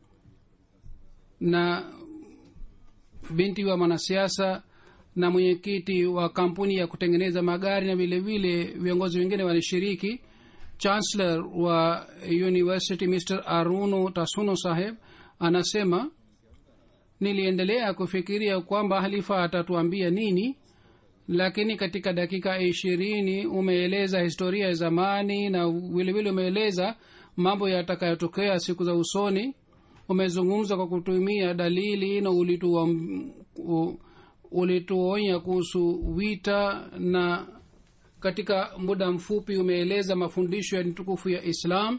na binti wa mwanasiasa na mwenyekiti wa kampuni ya kutengeneza magari na vile vile viongozi wengine walishiriki chancellor wa university mr aruno tasuno saheb anasema niliendelea kufikiria kwamba halifa atatuambia nini lakini katika dakika ishirini umeeleza historia ya zamani na vilevile umeeleza mambo yatakayotokea siku za usoni umezungumza kwa kutumia dalili na ulituonya kuhusu vita na katika muda mfupi umeeleza mafundisho ya tukufu ya islam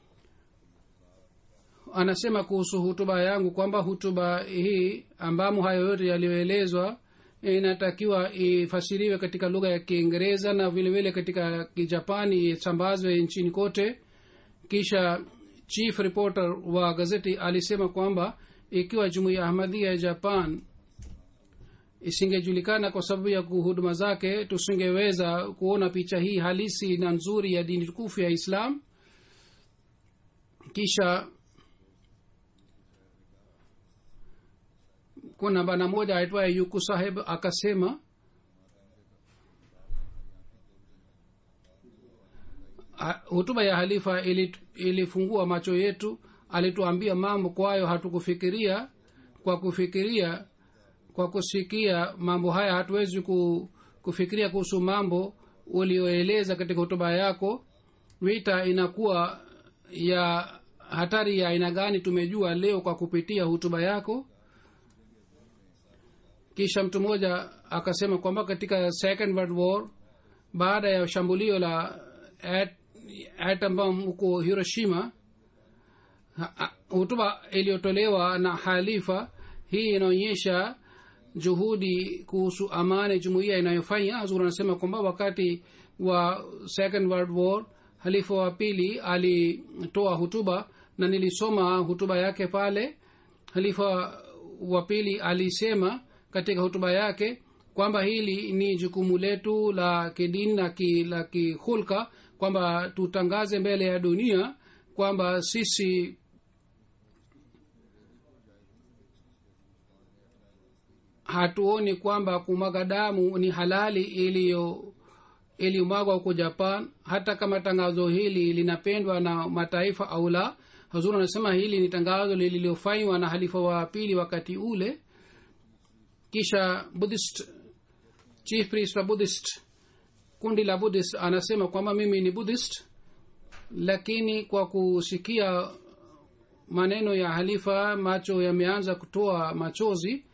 anasema kuhusu hutuba yangu kwamba hutuba hii ambamo hayo yote yaliyoelezwa inatakiwa ifasiriwe katika lugha ya kiingereza na vile vile katika kijapani isambazwe nchini kote kisha chief reporter wa gazeti alisema kwamba ikiwa jumuiya ya ahmadhia ya japan isingejulikana kwa sababu ya huduma zake tusingeweza kuona picha hii halisi na nzuri ya dini tukufu ya islam kisha kuna bana moja aitwaye yuku saheb akasema hutuba ya halifa ilifungua macho yetu alituambia mambo kwayo hatukufikiria kwa kufikiria kwa kusikia mambo haya hatuwezi kufikiria kuhusu mambo ulioeleza katika hotuba yako vita inakuwa ya hatari ya aina gani tumejua leo kwa kupitia hutuba yako kisha mtu mmoja akasema kwamba katika second world war baada ya shambulio la atom bomb huko hiroshima hutuba iliyotolewa na halifa hii inaonyesha juhudi kuhusu amani jumuiya inayofanya hazur anasema kwamba wakati wa second world war halifa wa pili alitoa hutuba na nilisoma hutuba yake pale halifa wa pili alisema katika hutuba yake kwamba hili ni jukumu letu la kidini na ki, la kihulka kwamba tutangaze mbele ya dunia kwamba sisi hatuoni kwamba kumwaga damu ni halali iliyo iliyomwagwa huko japan hata kama tangazo hili linapendwa na mataifa au la hazuri anasema hili ni tangazo lililofanywa na halifa wa pili wakati ule kisha buddhist chief priest wa buddhist kundi la buddhist anasema kwamba mimi ni buddhist lakini kwa kusikia maneno ya halifa macho yameanza kutoa machozi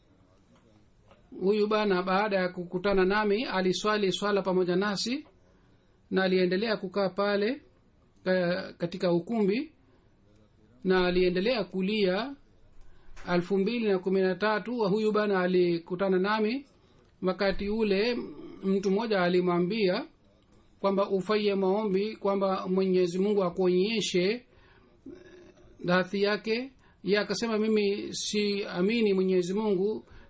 huyu bana baada ya kukutana nami aliswali swala pamoja nasi na aliendelea kukaa pale katika ukumbi na aliendelea kulia elfu mbili na kumi na tatu huyu bana alikutana nami wakati ule mtu mmoja alimwambia kwamba ufanye maombi kwamba mwenyezi mungu akuonyeshe dhati yake ye akasema mimi si amini mwenyezi mungu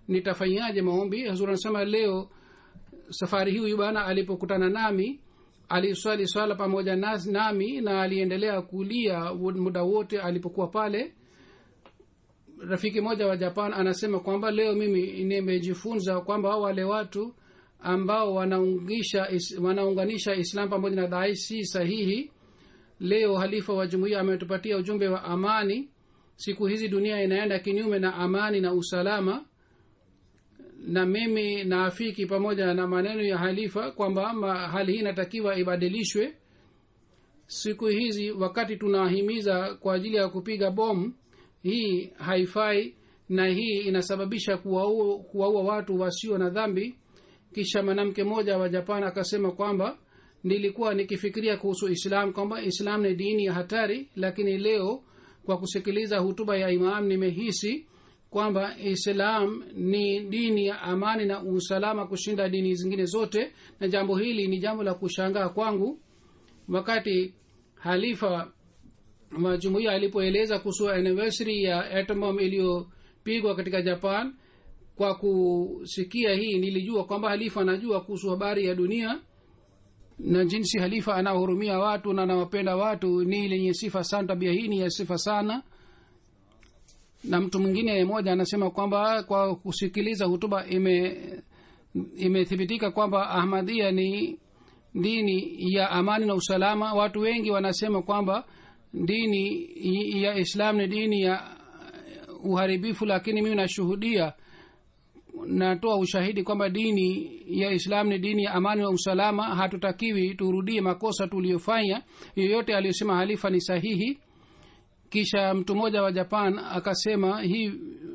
nitafanyaje maombi hazur anasema leo safari hii huyu bwana alipokutana nami aliswali swala pamoja nas, nami na aliendelea kulia muda wote alipokuwa pale rafiki moja wa japan anasema kwamba leo mimi nimejifunza kwamba wale watu ambao wanaungisha is, wanaunganisha islam pamoja na dai si sahihi leo halifa wa jumuiya ametupatia ujumbe wa amani siku hizi dunia inaenda kinyume na amani na usalama na mimi naafiki pamoja na maneno ya halifa kwamba hali hii inatakiwa ibadilishwe siku hizi wakati tunahimiza kwa ajili ya kupiga bomu hii haifai na hii inasababisha kuwaua kuwaua watu wasio na dhambi kisha mwanamke mmoja wa japan akasema kwamba nilikuwa nikifikiria kuhusu islam kwamba islam ni dini ya hatari lakini leo kwa kusikiliza hutuba ya imam nimehisi kwamba islam ni dini ya amani na usalama kushinda dini zingine zote na jambo hili ni jambo la kushangaa kwangu wakati halifa wa jumuiya alipoeleza kuhusu anniversary ya atom iliyopigwa katika japan kwa kusikia hii nilijua kwamba halifa anajua kuhusu habari ya dunia na jinsi halifa anawahurumia watu na anawapenda watu ni lenye sifa sana tabia hii ni ya sifa sana na mtu mwingine mmoja anasema kwamba kwa kusikiliza hutuba ime imethibitika kwamba ahmadia ni dini ya amani na usalama watu wengi wanasema kwamba dini ya islam ni dini ya uharibifu lakini mimi nashuhudia natoa ushahidi kwamba dini ya islam ni dini ya amani na usalama hatutakiwi turudie makosa tuliyofanya yoyote aliyosema halifa ni sahihi kisha mtu mmoja wa japan akasema hii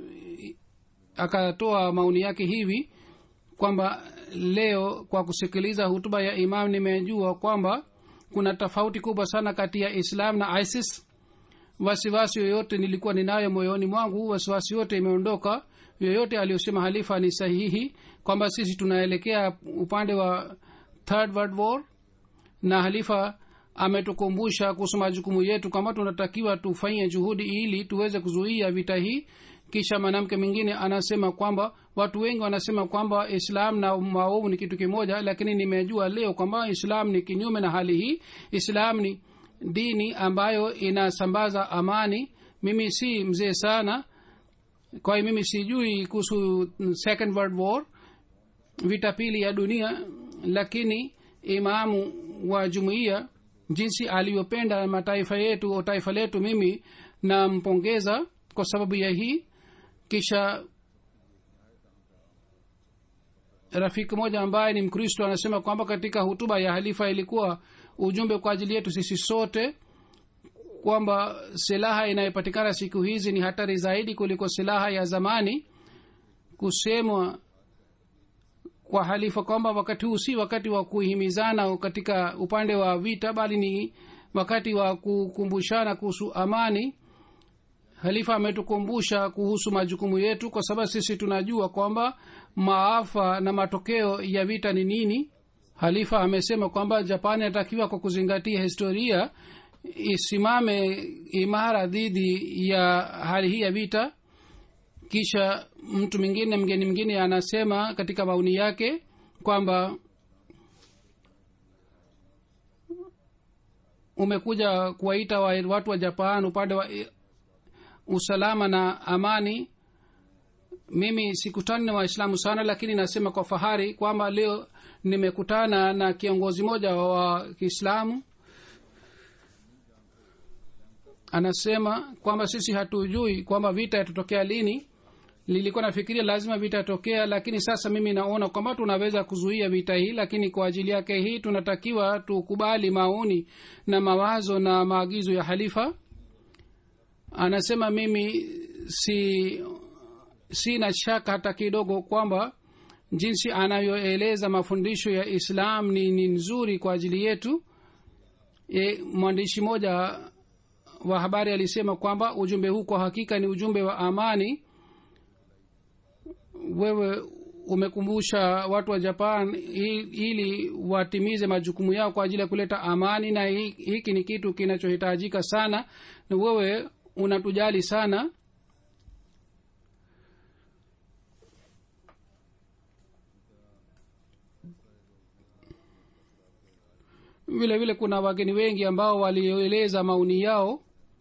akatoa maoni yake hivi kwamba leo kwa kusikiliza hutuba ya imam nimejua kwamba kuna tofauti kubwa sana kati ya islam na isis wasiwasi yoyote nilikuwa ninayo moyoni mwangu wasiwasi yote imeondoka yoyote aliyosema halifa ni sahihi kwamba sisi tunaelekea upande wa third world war na halifa ametukumbusha kuhusu majukumu yetu kwamba tunatakiwa tufanye juhudi ili tuweze kuzuia vita hii kisha mwanamke mwingine anasema kwamba watu wengi wanasema kwamba islam na maovu ni kitu kimoja lakini nimejua leo kwamba islam ni kinyume na hali hii islam ni dini ambayo inasambaza amani mimi si mzee sana kwa hiyo mimi sijui kuhusu second world war vita pili ya dunia lakini imamu wa jumuiya jinsi alivyopenda mataifa yetu au taifa letu mimi nampongeza kwa sababu ya hii kisha rafiki moja ambaye ni mkristo anasema kwamba katika hutuba ya halifa ilikuwa ujumbe kwa ajili yetu sisi sote kwamba silaha inayopatikana siku hizi ni hatari zaidi kuliko silaha ya zamani kusemwa kwa halifa kwamba wakati huu si wakati wa kuhimizana katika upande wa vita bali ni wakati wa kukumbushana kuhusu amani halifa ametukumbusha kuhusu majukumu yetu kwa sababu sisi tunajua kwamba maafa na matokeo ya vita ni nini halifa amesema kwamba japani anatakiwa kwa kuzingatia historia isimame imara dhidi ya hali hii ya vita kisha mtu mwingine mgeni mwingine anasema katika maoni yake kwamba umekuja kuwaita wa watu wa japan upande wa usalama na amani mimi sikutani na waislamu sana lakini nasema kwa fahari kwamba leo nimekutana na kiongozi mmoja wa kiislamu anasema kwamba sisi hatujui kwamba vita yatatokea lini nilikuwa nafikiria lazima vita yatokea lakini sasa mimi naona kwamba tunaweza kuzuia vita hii lakini kwa ajili yake hii tunatakiwa tukubali maoni na mawazo na maagizo ya halifa anasema mimi si sina shaka hata kidogo kwamba jinsi anayoeleza mafundisho ya islam ni, ni nzuri kwa ajili yetu e, mwandishi mmoja wa habari alisema kwamba ujumbe huu kwa hakika ni ujumbe wa amani wewe umekumbusha watu wa japan ili watimize majukumu yao kwa ajili ya kuleta amani na hiki ni kitu kinachohitajika sana na wewe unatujali sana vile vile kuna wageni wengi ambao walioeleza maoni yao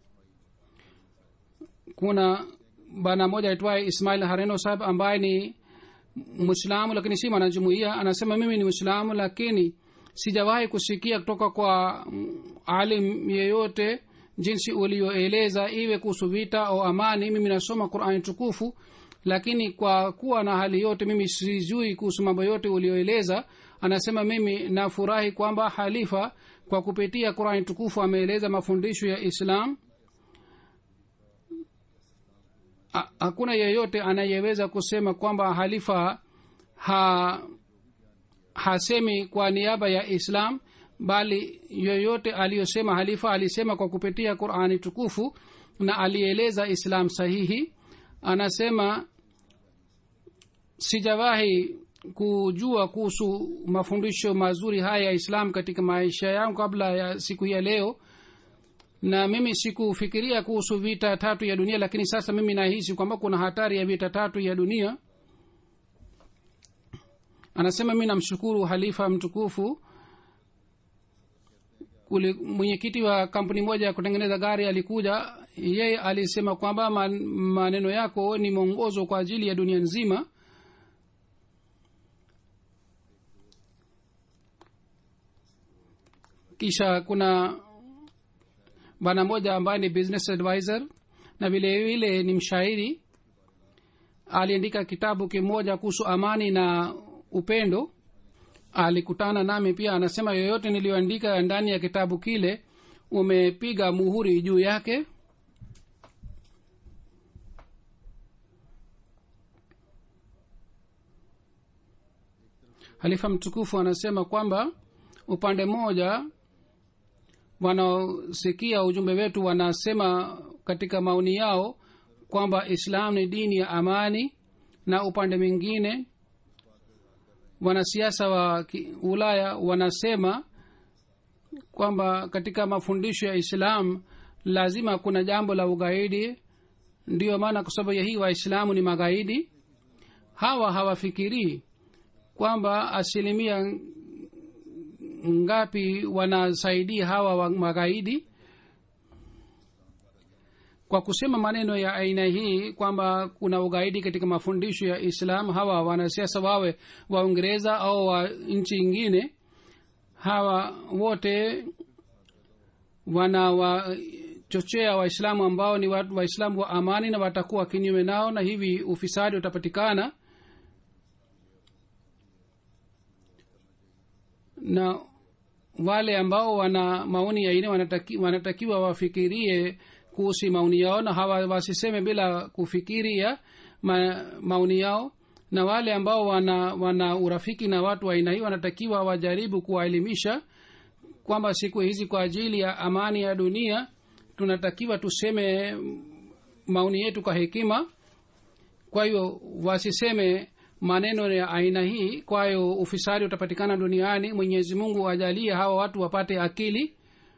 kuna bana moja aitwaye ismail hareno sahab ambaye ni mwislamu lakini si mwanajumuia anasema mimi ni mwislamu lakini sijawahi kusikia kutoka kwa mm, alim yeyote jinsi ulioeleza iwe kuhusu vita au amani mimi nasoma qurani tukufu lakini kwa kuwa na hali yote mimi sijui kuhusu mambo yote ulioeleza anasema mimi nafurahi kwamba halifa kwa kupitia qurani tukufu ameeleza mafundisho ya islam Ha- hakuna yeyote anayeweza kusema kwamba halifa ha hasemi kwa niaba ya islam bali yoyote aliyosema halifa alisema kwa kupitia qurani tukufu na alieleza islam sahihi anasema sijawahi kujua kuhusu mafundisho mazuri haya ya islam katika maisha yangu kabla ya siku hii ya leo na mimi sikufikiria kuhusu vita tatu ya dunia lakini sasa mimi nahisi kwamba kuna hatari ya vita tatu ya dunia anasema mi namshukuru halifa mtukufu Kuli- mwenyekiti wa kampuni moja ya kutengeneza gari alikuja yeye alisema kwamba man, maneno yako ni mwongozo kwa ajili ya dunia nzima kisha kuna bwana moja ambaye ni business advisor na vile vile ni mshairi aliandika kitabu kimoja kuhusu amani na upendo alikutana nami pia anasema yoyote niliyoandika ndani ya kitabu kile umepiga muhuri juu yake halifa mtukufu anasema kwamba upande mmoja wanaosikia ujumbe wetu wanasema katika maoni yao kwamba islam ni dini ya amani na upande mwingine wanasiasa wa ki- ulaya wanasema kwamba katika mafundisho ya islam lazima kuna jambo la ugaidi ndiyo maana kwa sababu ya hii waislamu ni magaidi hawa hawafikirii kwamba asilimia ngapi wanasaidia hawa wa magaidi kwa kusema maneno ya aina hii kwamba kuna ugaidi katika mafundisho ya islam hawa wanasiasa wawe wa uingereza au wa nchi ingine hawa wote wanawachochea waislamu ambao ni watu- waislamu wa amani na watakuwa kinyume nao na hivi ufisadi utapatikana na wale ambao wana maoni ya aina wanataki, wanatakiwa wafikirie kuhusu maoni yao na hawa wasiseme bila kufikiria ma, maoni yao na wale ambao wana, wana urafiki na watu wa aina hii wanatakiwa wajaribu kuwaelimisha kwamba siku hizi kwa ajili ya amani ya dunia tunatakiwa tuseme maoni yetu kwa hekima kwa hiyo wasiseme maneno ya aina hii kwa hiyo ufisadi utapatikana duniani mwenyezi mungu ajalie hawa watu wapate akili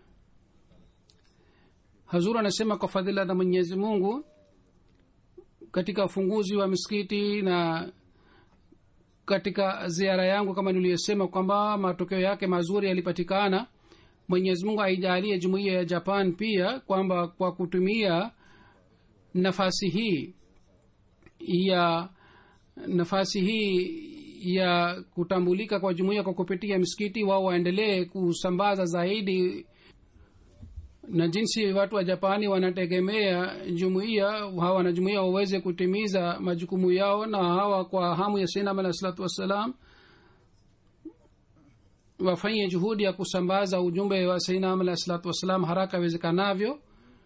hazur anasema kwa fadhila za mwenyezi mungu katika ufunguzi wa misikiti na katika ziara yangu kama niliyosema kwamba matokeo yake mazuri yalipatikana mwenyezi mungu aijalie jumuiya ya japan pia kwamba kwa kutumia nafasi hii ya nafasi hii ya kutambulika kwa jumuiya kwa kupitia misikiti wao waendelee kusambaza zaidi na jinsi watu wa japani wanategemea jumuiya hawa wanajumuiya waweze kutimiza majukumu yao na hawa kwa hamu ya sainam alah salatu wassalam wafanye juhudi ya kusambaza ujumbe wa sainam alah salatu wassalam haraka iwezekanavyo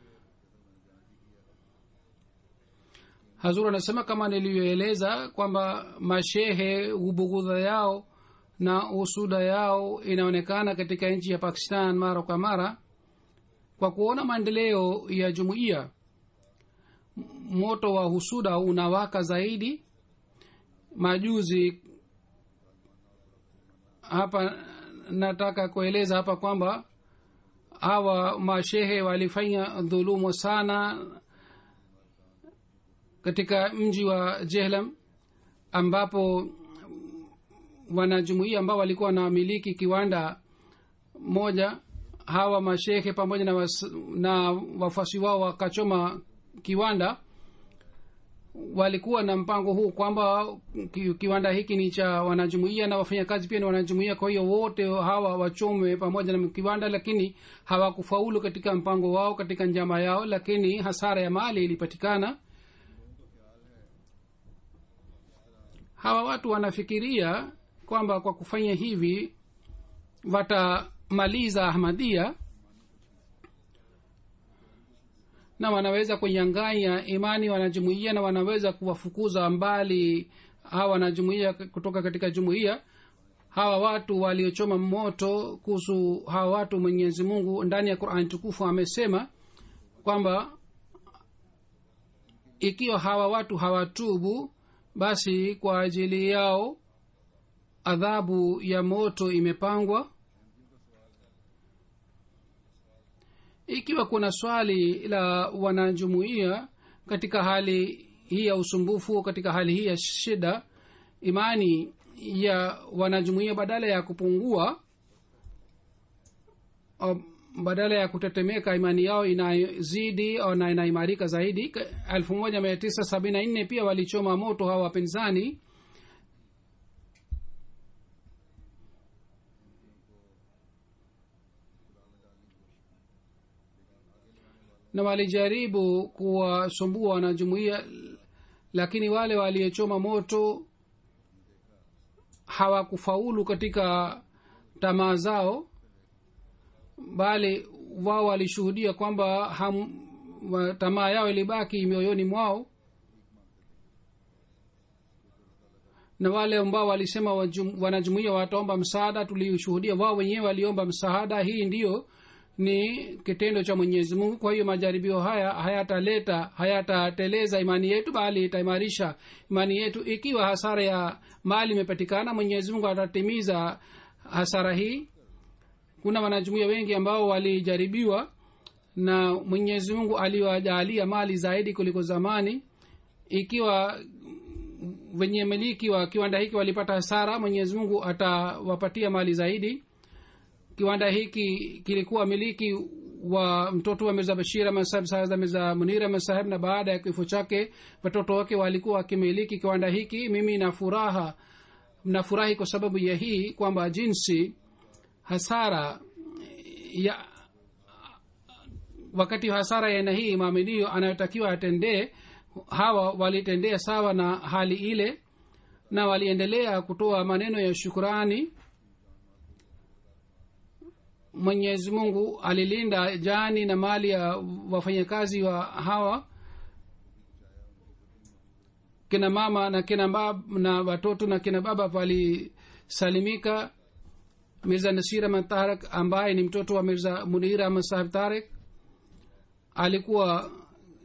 hazur anasema kama nilivyoeleza kwamba mashehe ubugudha yao na usuda yao inaonekana katika nchi ya pakistan mara kwa mara kwa kuona maendeleo ya jumuiya moto wa husuda unawaka zaidi majuzi hapa nataka kueleza hapa kwamba hawa mashehe walifanya dhulumu sana katika mji wa jehlam ambapo wanajumuia ambao walikuwa wanamiliki kiwanda moja hawa mashekhe pamoja na, was, na wafuasi wao wakachoma kiwanda walikuwa na mpango huu kwamba ki, kiwanda hiki ni cha wanajumuia na wafanyakazi pia ni wanajumuia kwa hiyo wote hawa wachomwe pamoja na kiwanda lakini hawakufaulu katika mpango wao katika njama yao lakini hasara ya mali ilipatikana hawa watu wanafikiria kwamba kwa kufanya hivi watamaliza ahmadia na wanaweza kunyanganya imani wanajumuia na wanaweza kuwafukuza mbali hawa wanajumuia kutoka katika jumuia hawa watu waliochoma moto kuhusu hawa watu mwenyezi mungu ndani ya qurani tukufu amesema kwamba ikiwa hawa watu hawatubu basi kwa ajili yao adhabu ya moto imepangwa ikiwa kuna swali la wanajumuia katika hali hii ya usumbufu katika hali hii ya shida imani ya wanajumuia badala ya kupungua o, badala ya kutetemeka imani yao inazidi na inaimarika zaidi elfu moja mia tisa sabini na nne pia walichoma moto hawa wapinzani na walijaribu kuwasumbua wanajumuia lakini wale waliochoma moto hawakufaulu katika tamaa zao bali wao walishuhudia kwamba tamaa yao ilibaki mioyoni mwao na wale ambao walisema wanajumuia wataomba msaada tulishuhudia wao wenyewe waliomba msaada hii ndiyo ni kitendo cha mwenyezi mungu kwa hiyo majaribio haya hayataleta hayatateleza imani yetu bali itaimarisha imani yetu ikiwa hasara ya mali imepatikana mwenyezi mungu atatimiza hasara hii kuna wanajumuia wengi ambao walijaribiwa na mwenyezi mungu aliwajaalia mali zaidi kuliko zamani ikiwa wenye miliki wa kiwanda hiki walipata hasara mwenyezi mungu atawapatia mali zaidi kiwanda hiki kilikuwa miliki wa mtoto wa mirza bashir ahmad saheb saada mirza munir ahmad saheb na baada ya kifo chake watoto wake walikuwa wakimiliki kiwanda hiki mimi na furaha nafurahi kwa sababu ya hii kwamba jinsi hasara ya wakati hasara ya aina hii maaminio anayotakiwa atendee hawa walitendea sawa na hali ile na waliendelea kutoa maneno ya shukurani mwenyezi mungu alilinda jani na mali ya wafanyakazi wa hawa kina mama na kina bab, na watoto na kina baba walisalimika mirza nasir ahmad tarak ambaye ni mtoto wa mirza munir ahmad sahib tarik alikuwa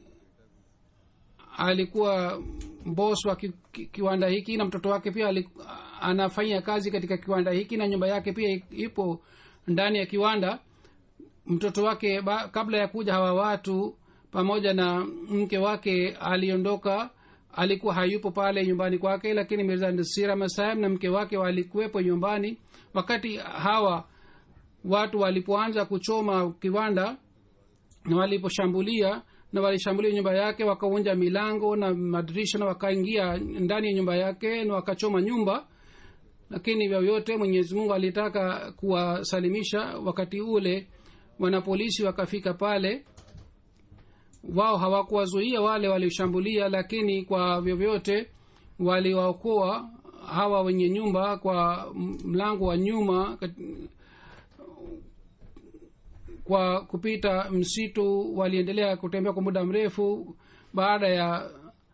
alikuwa bos wa ki, ki, kiwanda hiki na mtoto wake pia aliku, anafanya kazi katika kiwanda hiki na nyumba yake pia ipo ndani ya kiwanda mtoto wake ba, kabla ya kuja hawa watu pamoja na mke wake aliondoka alikuwa hayupo pale nyumbani kwake lakini mirza nasira masahib na mke wake walikuwepo nyumbani wakati hawa watu walipoanza kuchoma kiwanda na waliposhambulia na walishambulia nyumba yake wakaunja milango na madirisha na wakaingia ndani ya nyumba yake na wakachoma nyumba lakini vyovyote mwenyezi mungu alitaka kuwasalimisha wakati ule wanapolisi wakafika pale wao hawakuwazuia wale walioshambulia lakini kwa vyovyote waliwaokoa hawa wenye nyumba kwa mlango wa nyuma kwa kupita msitu waliendelea kutembea kwa muda mrefu baada ya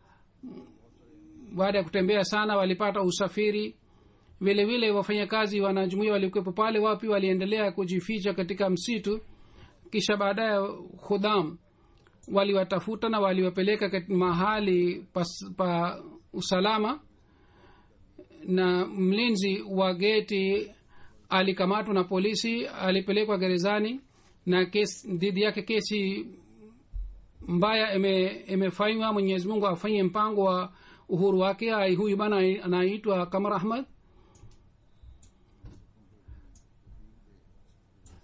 baada ya kutembea sana walipata usafiri vile vile wafanyakazi wanajumuia walikuwepo pale wapi waliendelea kujificha katika msitu kisha baadaye khudham waliwatafuta na waliwapeleka mahali pa, pa usalama na mlinzi wa geti alikamatwa na polisi alipelekwa gerezani na kesi dhidi yake kesi mbaya imefanywa ime mwenyezi mungu afanye mpango wa uhuru wake ai huyu bana anaitwa kamar ahmad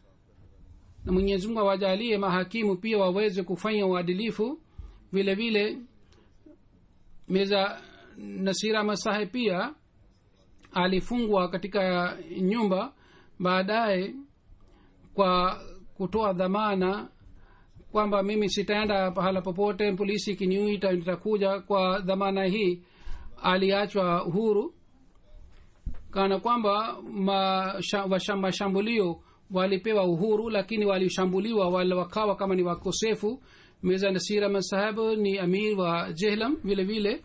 na mwenyezi mungu awajalie mahakimu pia waweze kufanya uadilifu vile vile meza nasira masahe pia alifungwa katika nyumba baadaye kwa kutoa dhamana kwamba mimi sitaenda pahala popote polisi ikiniuita nitakuja kwa dhamana hii aliachwa huru kana kwamba mashambulio walipewa uhuru lakini walishambuliwa wale wakawa kama ni wakosefu mirza nasir ahmad saheb ni amir wa jehlam vile vile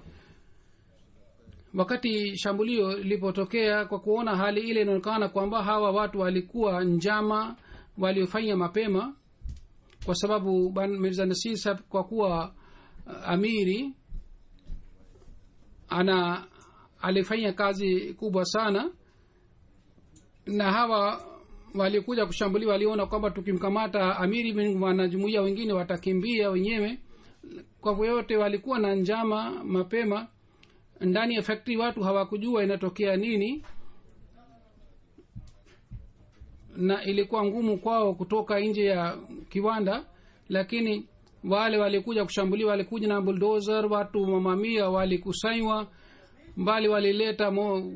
wakati shambulio lilipotokea kwa kuona hali ile inaonekana kwamba hawa watu walikuwa njama waliofanya mapema kwa sababu mirza nasir saheb kwa kuwa uh, amiri ana alifanya kazi kubwa sana na hawa walikuja kushambulia waliona kwamba tukimkamata amiri wanajumuia wengine watakimbia wenyewe kwa vyote walikuwa na njama mapema ndani ya factory watu hawakujua inatokea nini na ilikuwa ngumu kwao kutoka nje ya kiwanda lakini wale walikuja kushambulia walikuja na buldozer watu mamamia walikusanywa mbali walileta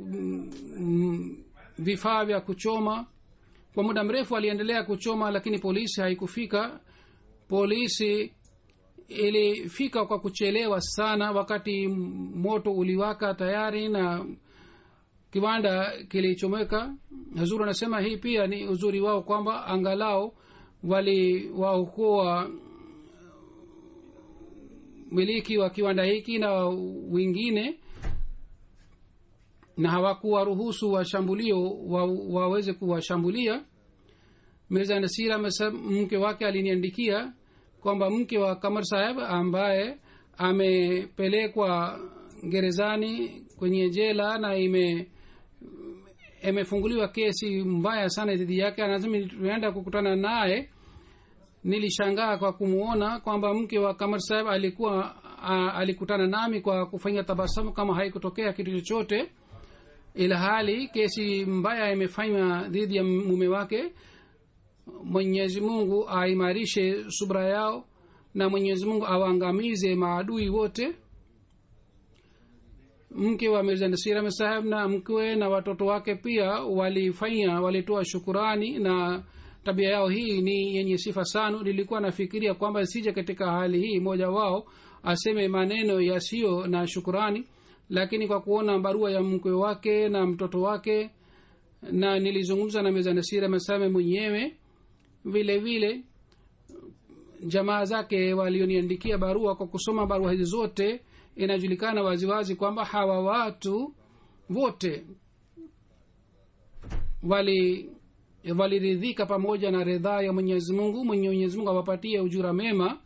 vifaa vya kuchoma kwa muda mrefu waliendelea kuchoma lakini polisi haikufika polisi ilifika kwa kuchelewa sana wakati moto uliwaka tayari na kiwanda kilichomeka hazuru anasema hii pia ni uzuri wao kwamba angalau waliwaokoa miliki wa kiwanda hiki na wengine na hawakuwaruhusu washambulio wa, waweze kuwashambulia mirza nasira mke wake aliniandikia kwamba mke wa kamar saheb ambaye amepelekwa gerezani kwenye jela na ime imefunguliwa kesi mbaya sana dhidi yake anasema tuenda kukutana naye nilishangaa kwa kumwona kwamba mke wa kamar saheb alikuwa a, alikutana nami kwa kufanya tabasamu kama haikutokea kitu chochote ila hali kesi mbaya imefanywa dhidi ya mume wake mwenyezi mungu aimarishe subra yao na mwenyezi mungu awaangamize maadui wote mke wa mirza nasira saheb na mkwe na watoto wake pia walifanya walitoa shukurani na tabia yao hii ni yenye sifa sana nilikuwa nafikiria kwamba sije katika hali hii mmoja wao aseme maneno yasiyo na shukurani lakini kwa kuona barua ya mkwe wake na mtoto wake na nilizungumza na meza nasira masame mwenyewe vile vile jamaa zake walioniandikia barua kwa kusoma barua hizi zote inajulikana waziwazi kwamba hawa watu wote wali waliridhika pamoja na ridhaa ya mwenyezi mungu mwenye mwenyezi mungu awapatie ujura mema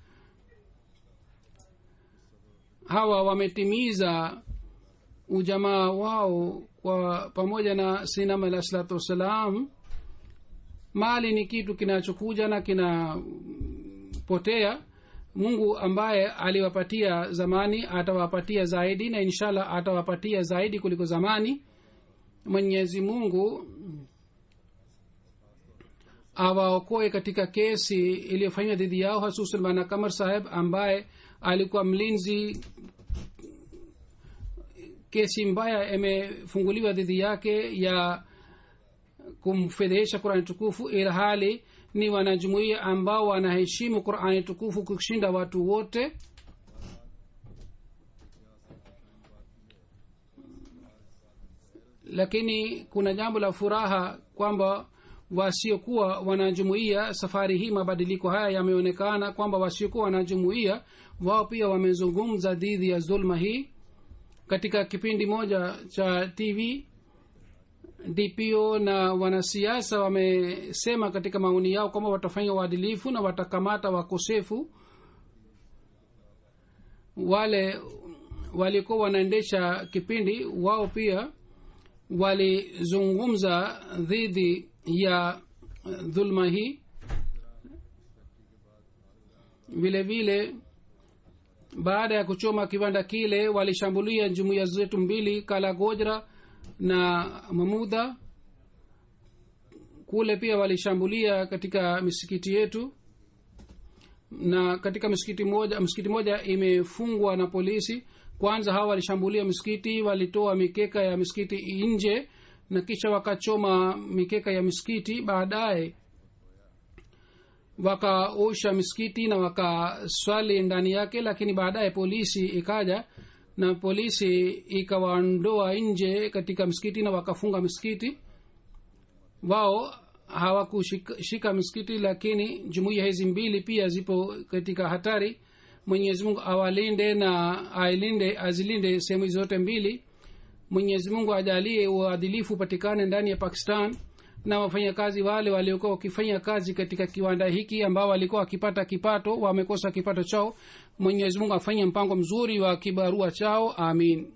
hawa wametimiza ujamaa wao kwa pamoja na sinam alah salatu wassalam mali ni kitu kinachokuja na kinapotea mungu ambaye aliwapatia zamani atawapatia zaidi na inshallah atawapatia zaidi kuliko zamani mwenyezi mungu awaokoe katika kesi iliyofanywa dhidi yao hasusan bana kamar saheb ambaye alikuwa mlinzi kesi mbaya imefunguliwa dhidi yake ya kumfedhehesha qurani tukufu ilhali ni wanajumuia ambao wanaheshimu qurani tukufu kushinda watu wote lakini kuna jambo la furaha kwamba wasiokuwa wanajumuia safari hii mabadiliko haya yameonekana kwamba wasiokuwa wanajumuia wao pia wamezungumza dhidi ya dhulma hii katika kipindi moja cha tv dpo na wanasiasa wamesema katika maoni yao kwamba watafanya uadilifu na watakamata wakosefu wale walikuwa wanaendesha kipindi wao pia walizungumza dhidi ya dhulma hii vile vile baada ya kuchoma kiwanda kile walishambulia jumuiya zetu mbili kala gojra na mamudha kule pia walishambulia katika misikiti yetu na katika msikiti moja msikiti moja imefungwa na polisi kwanza hawa walishambulia misikiti walitoa mikeka ya misikiti nje na kisha wakachoma mikeka ya misikiti baadaye wakaosha misikiti na wakaswali ndani yake lakini baadaye polisi ikaja na polisi ikawaondoa nje katika msikiti na wakafunga misikiti wao hawakushika misikiti lakini jumuiya hizi mbili pia zipo katika hatari mwenyezi mungu awalinde na ailinde azilinde sehemu hizi zote mbili mwenyezi mungu ajalie uadilifu upatikane ndani ya pakistan na wafanyakazi wale waliokuwa wakifanya kazi katika kiwanda hiki ambao walikuwa wakipata kipato wamekosa kipato chao mwenyezi mungu afanye mpango mzuri wa kibarua chao amin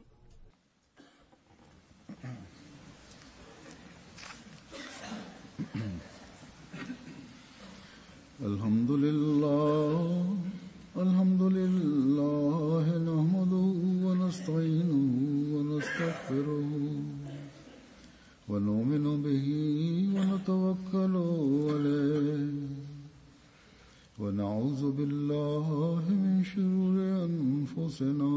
الحمد لله الحمد لله نحمده ونستعينه ونستغفره ونؤمن به ونتوكل عليه ونعوذ بالله من شرور أنفسنا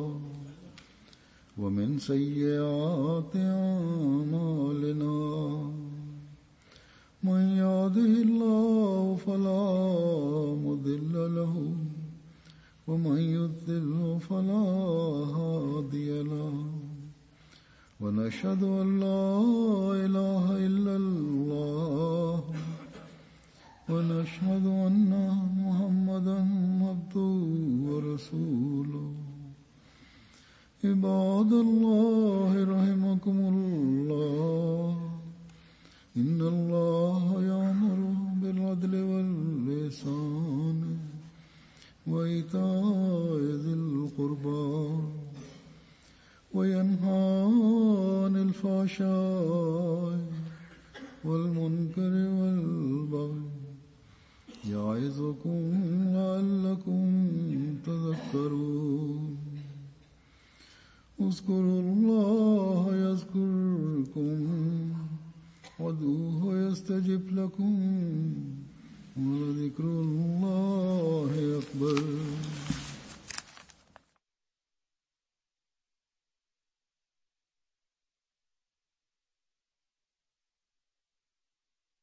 ومن سيئات أعمالنا من يهده الله فلا مضل له ومن يضلل فلا هادي له ونشهد ان لا اله الا الله ونشهد ان محمدا عبده ورسوله عباد الله رحمكم الله إن الله يأمر بالعدل واللسان وإيتاء ذي القربى وينهى عن الفحشاء والمنكر والبغي يعظكم لعلكم تذكرون اذكروا الله يذكركم وادعوه يستجب لكم ولذكر الله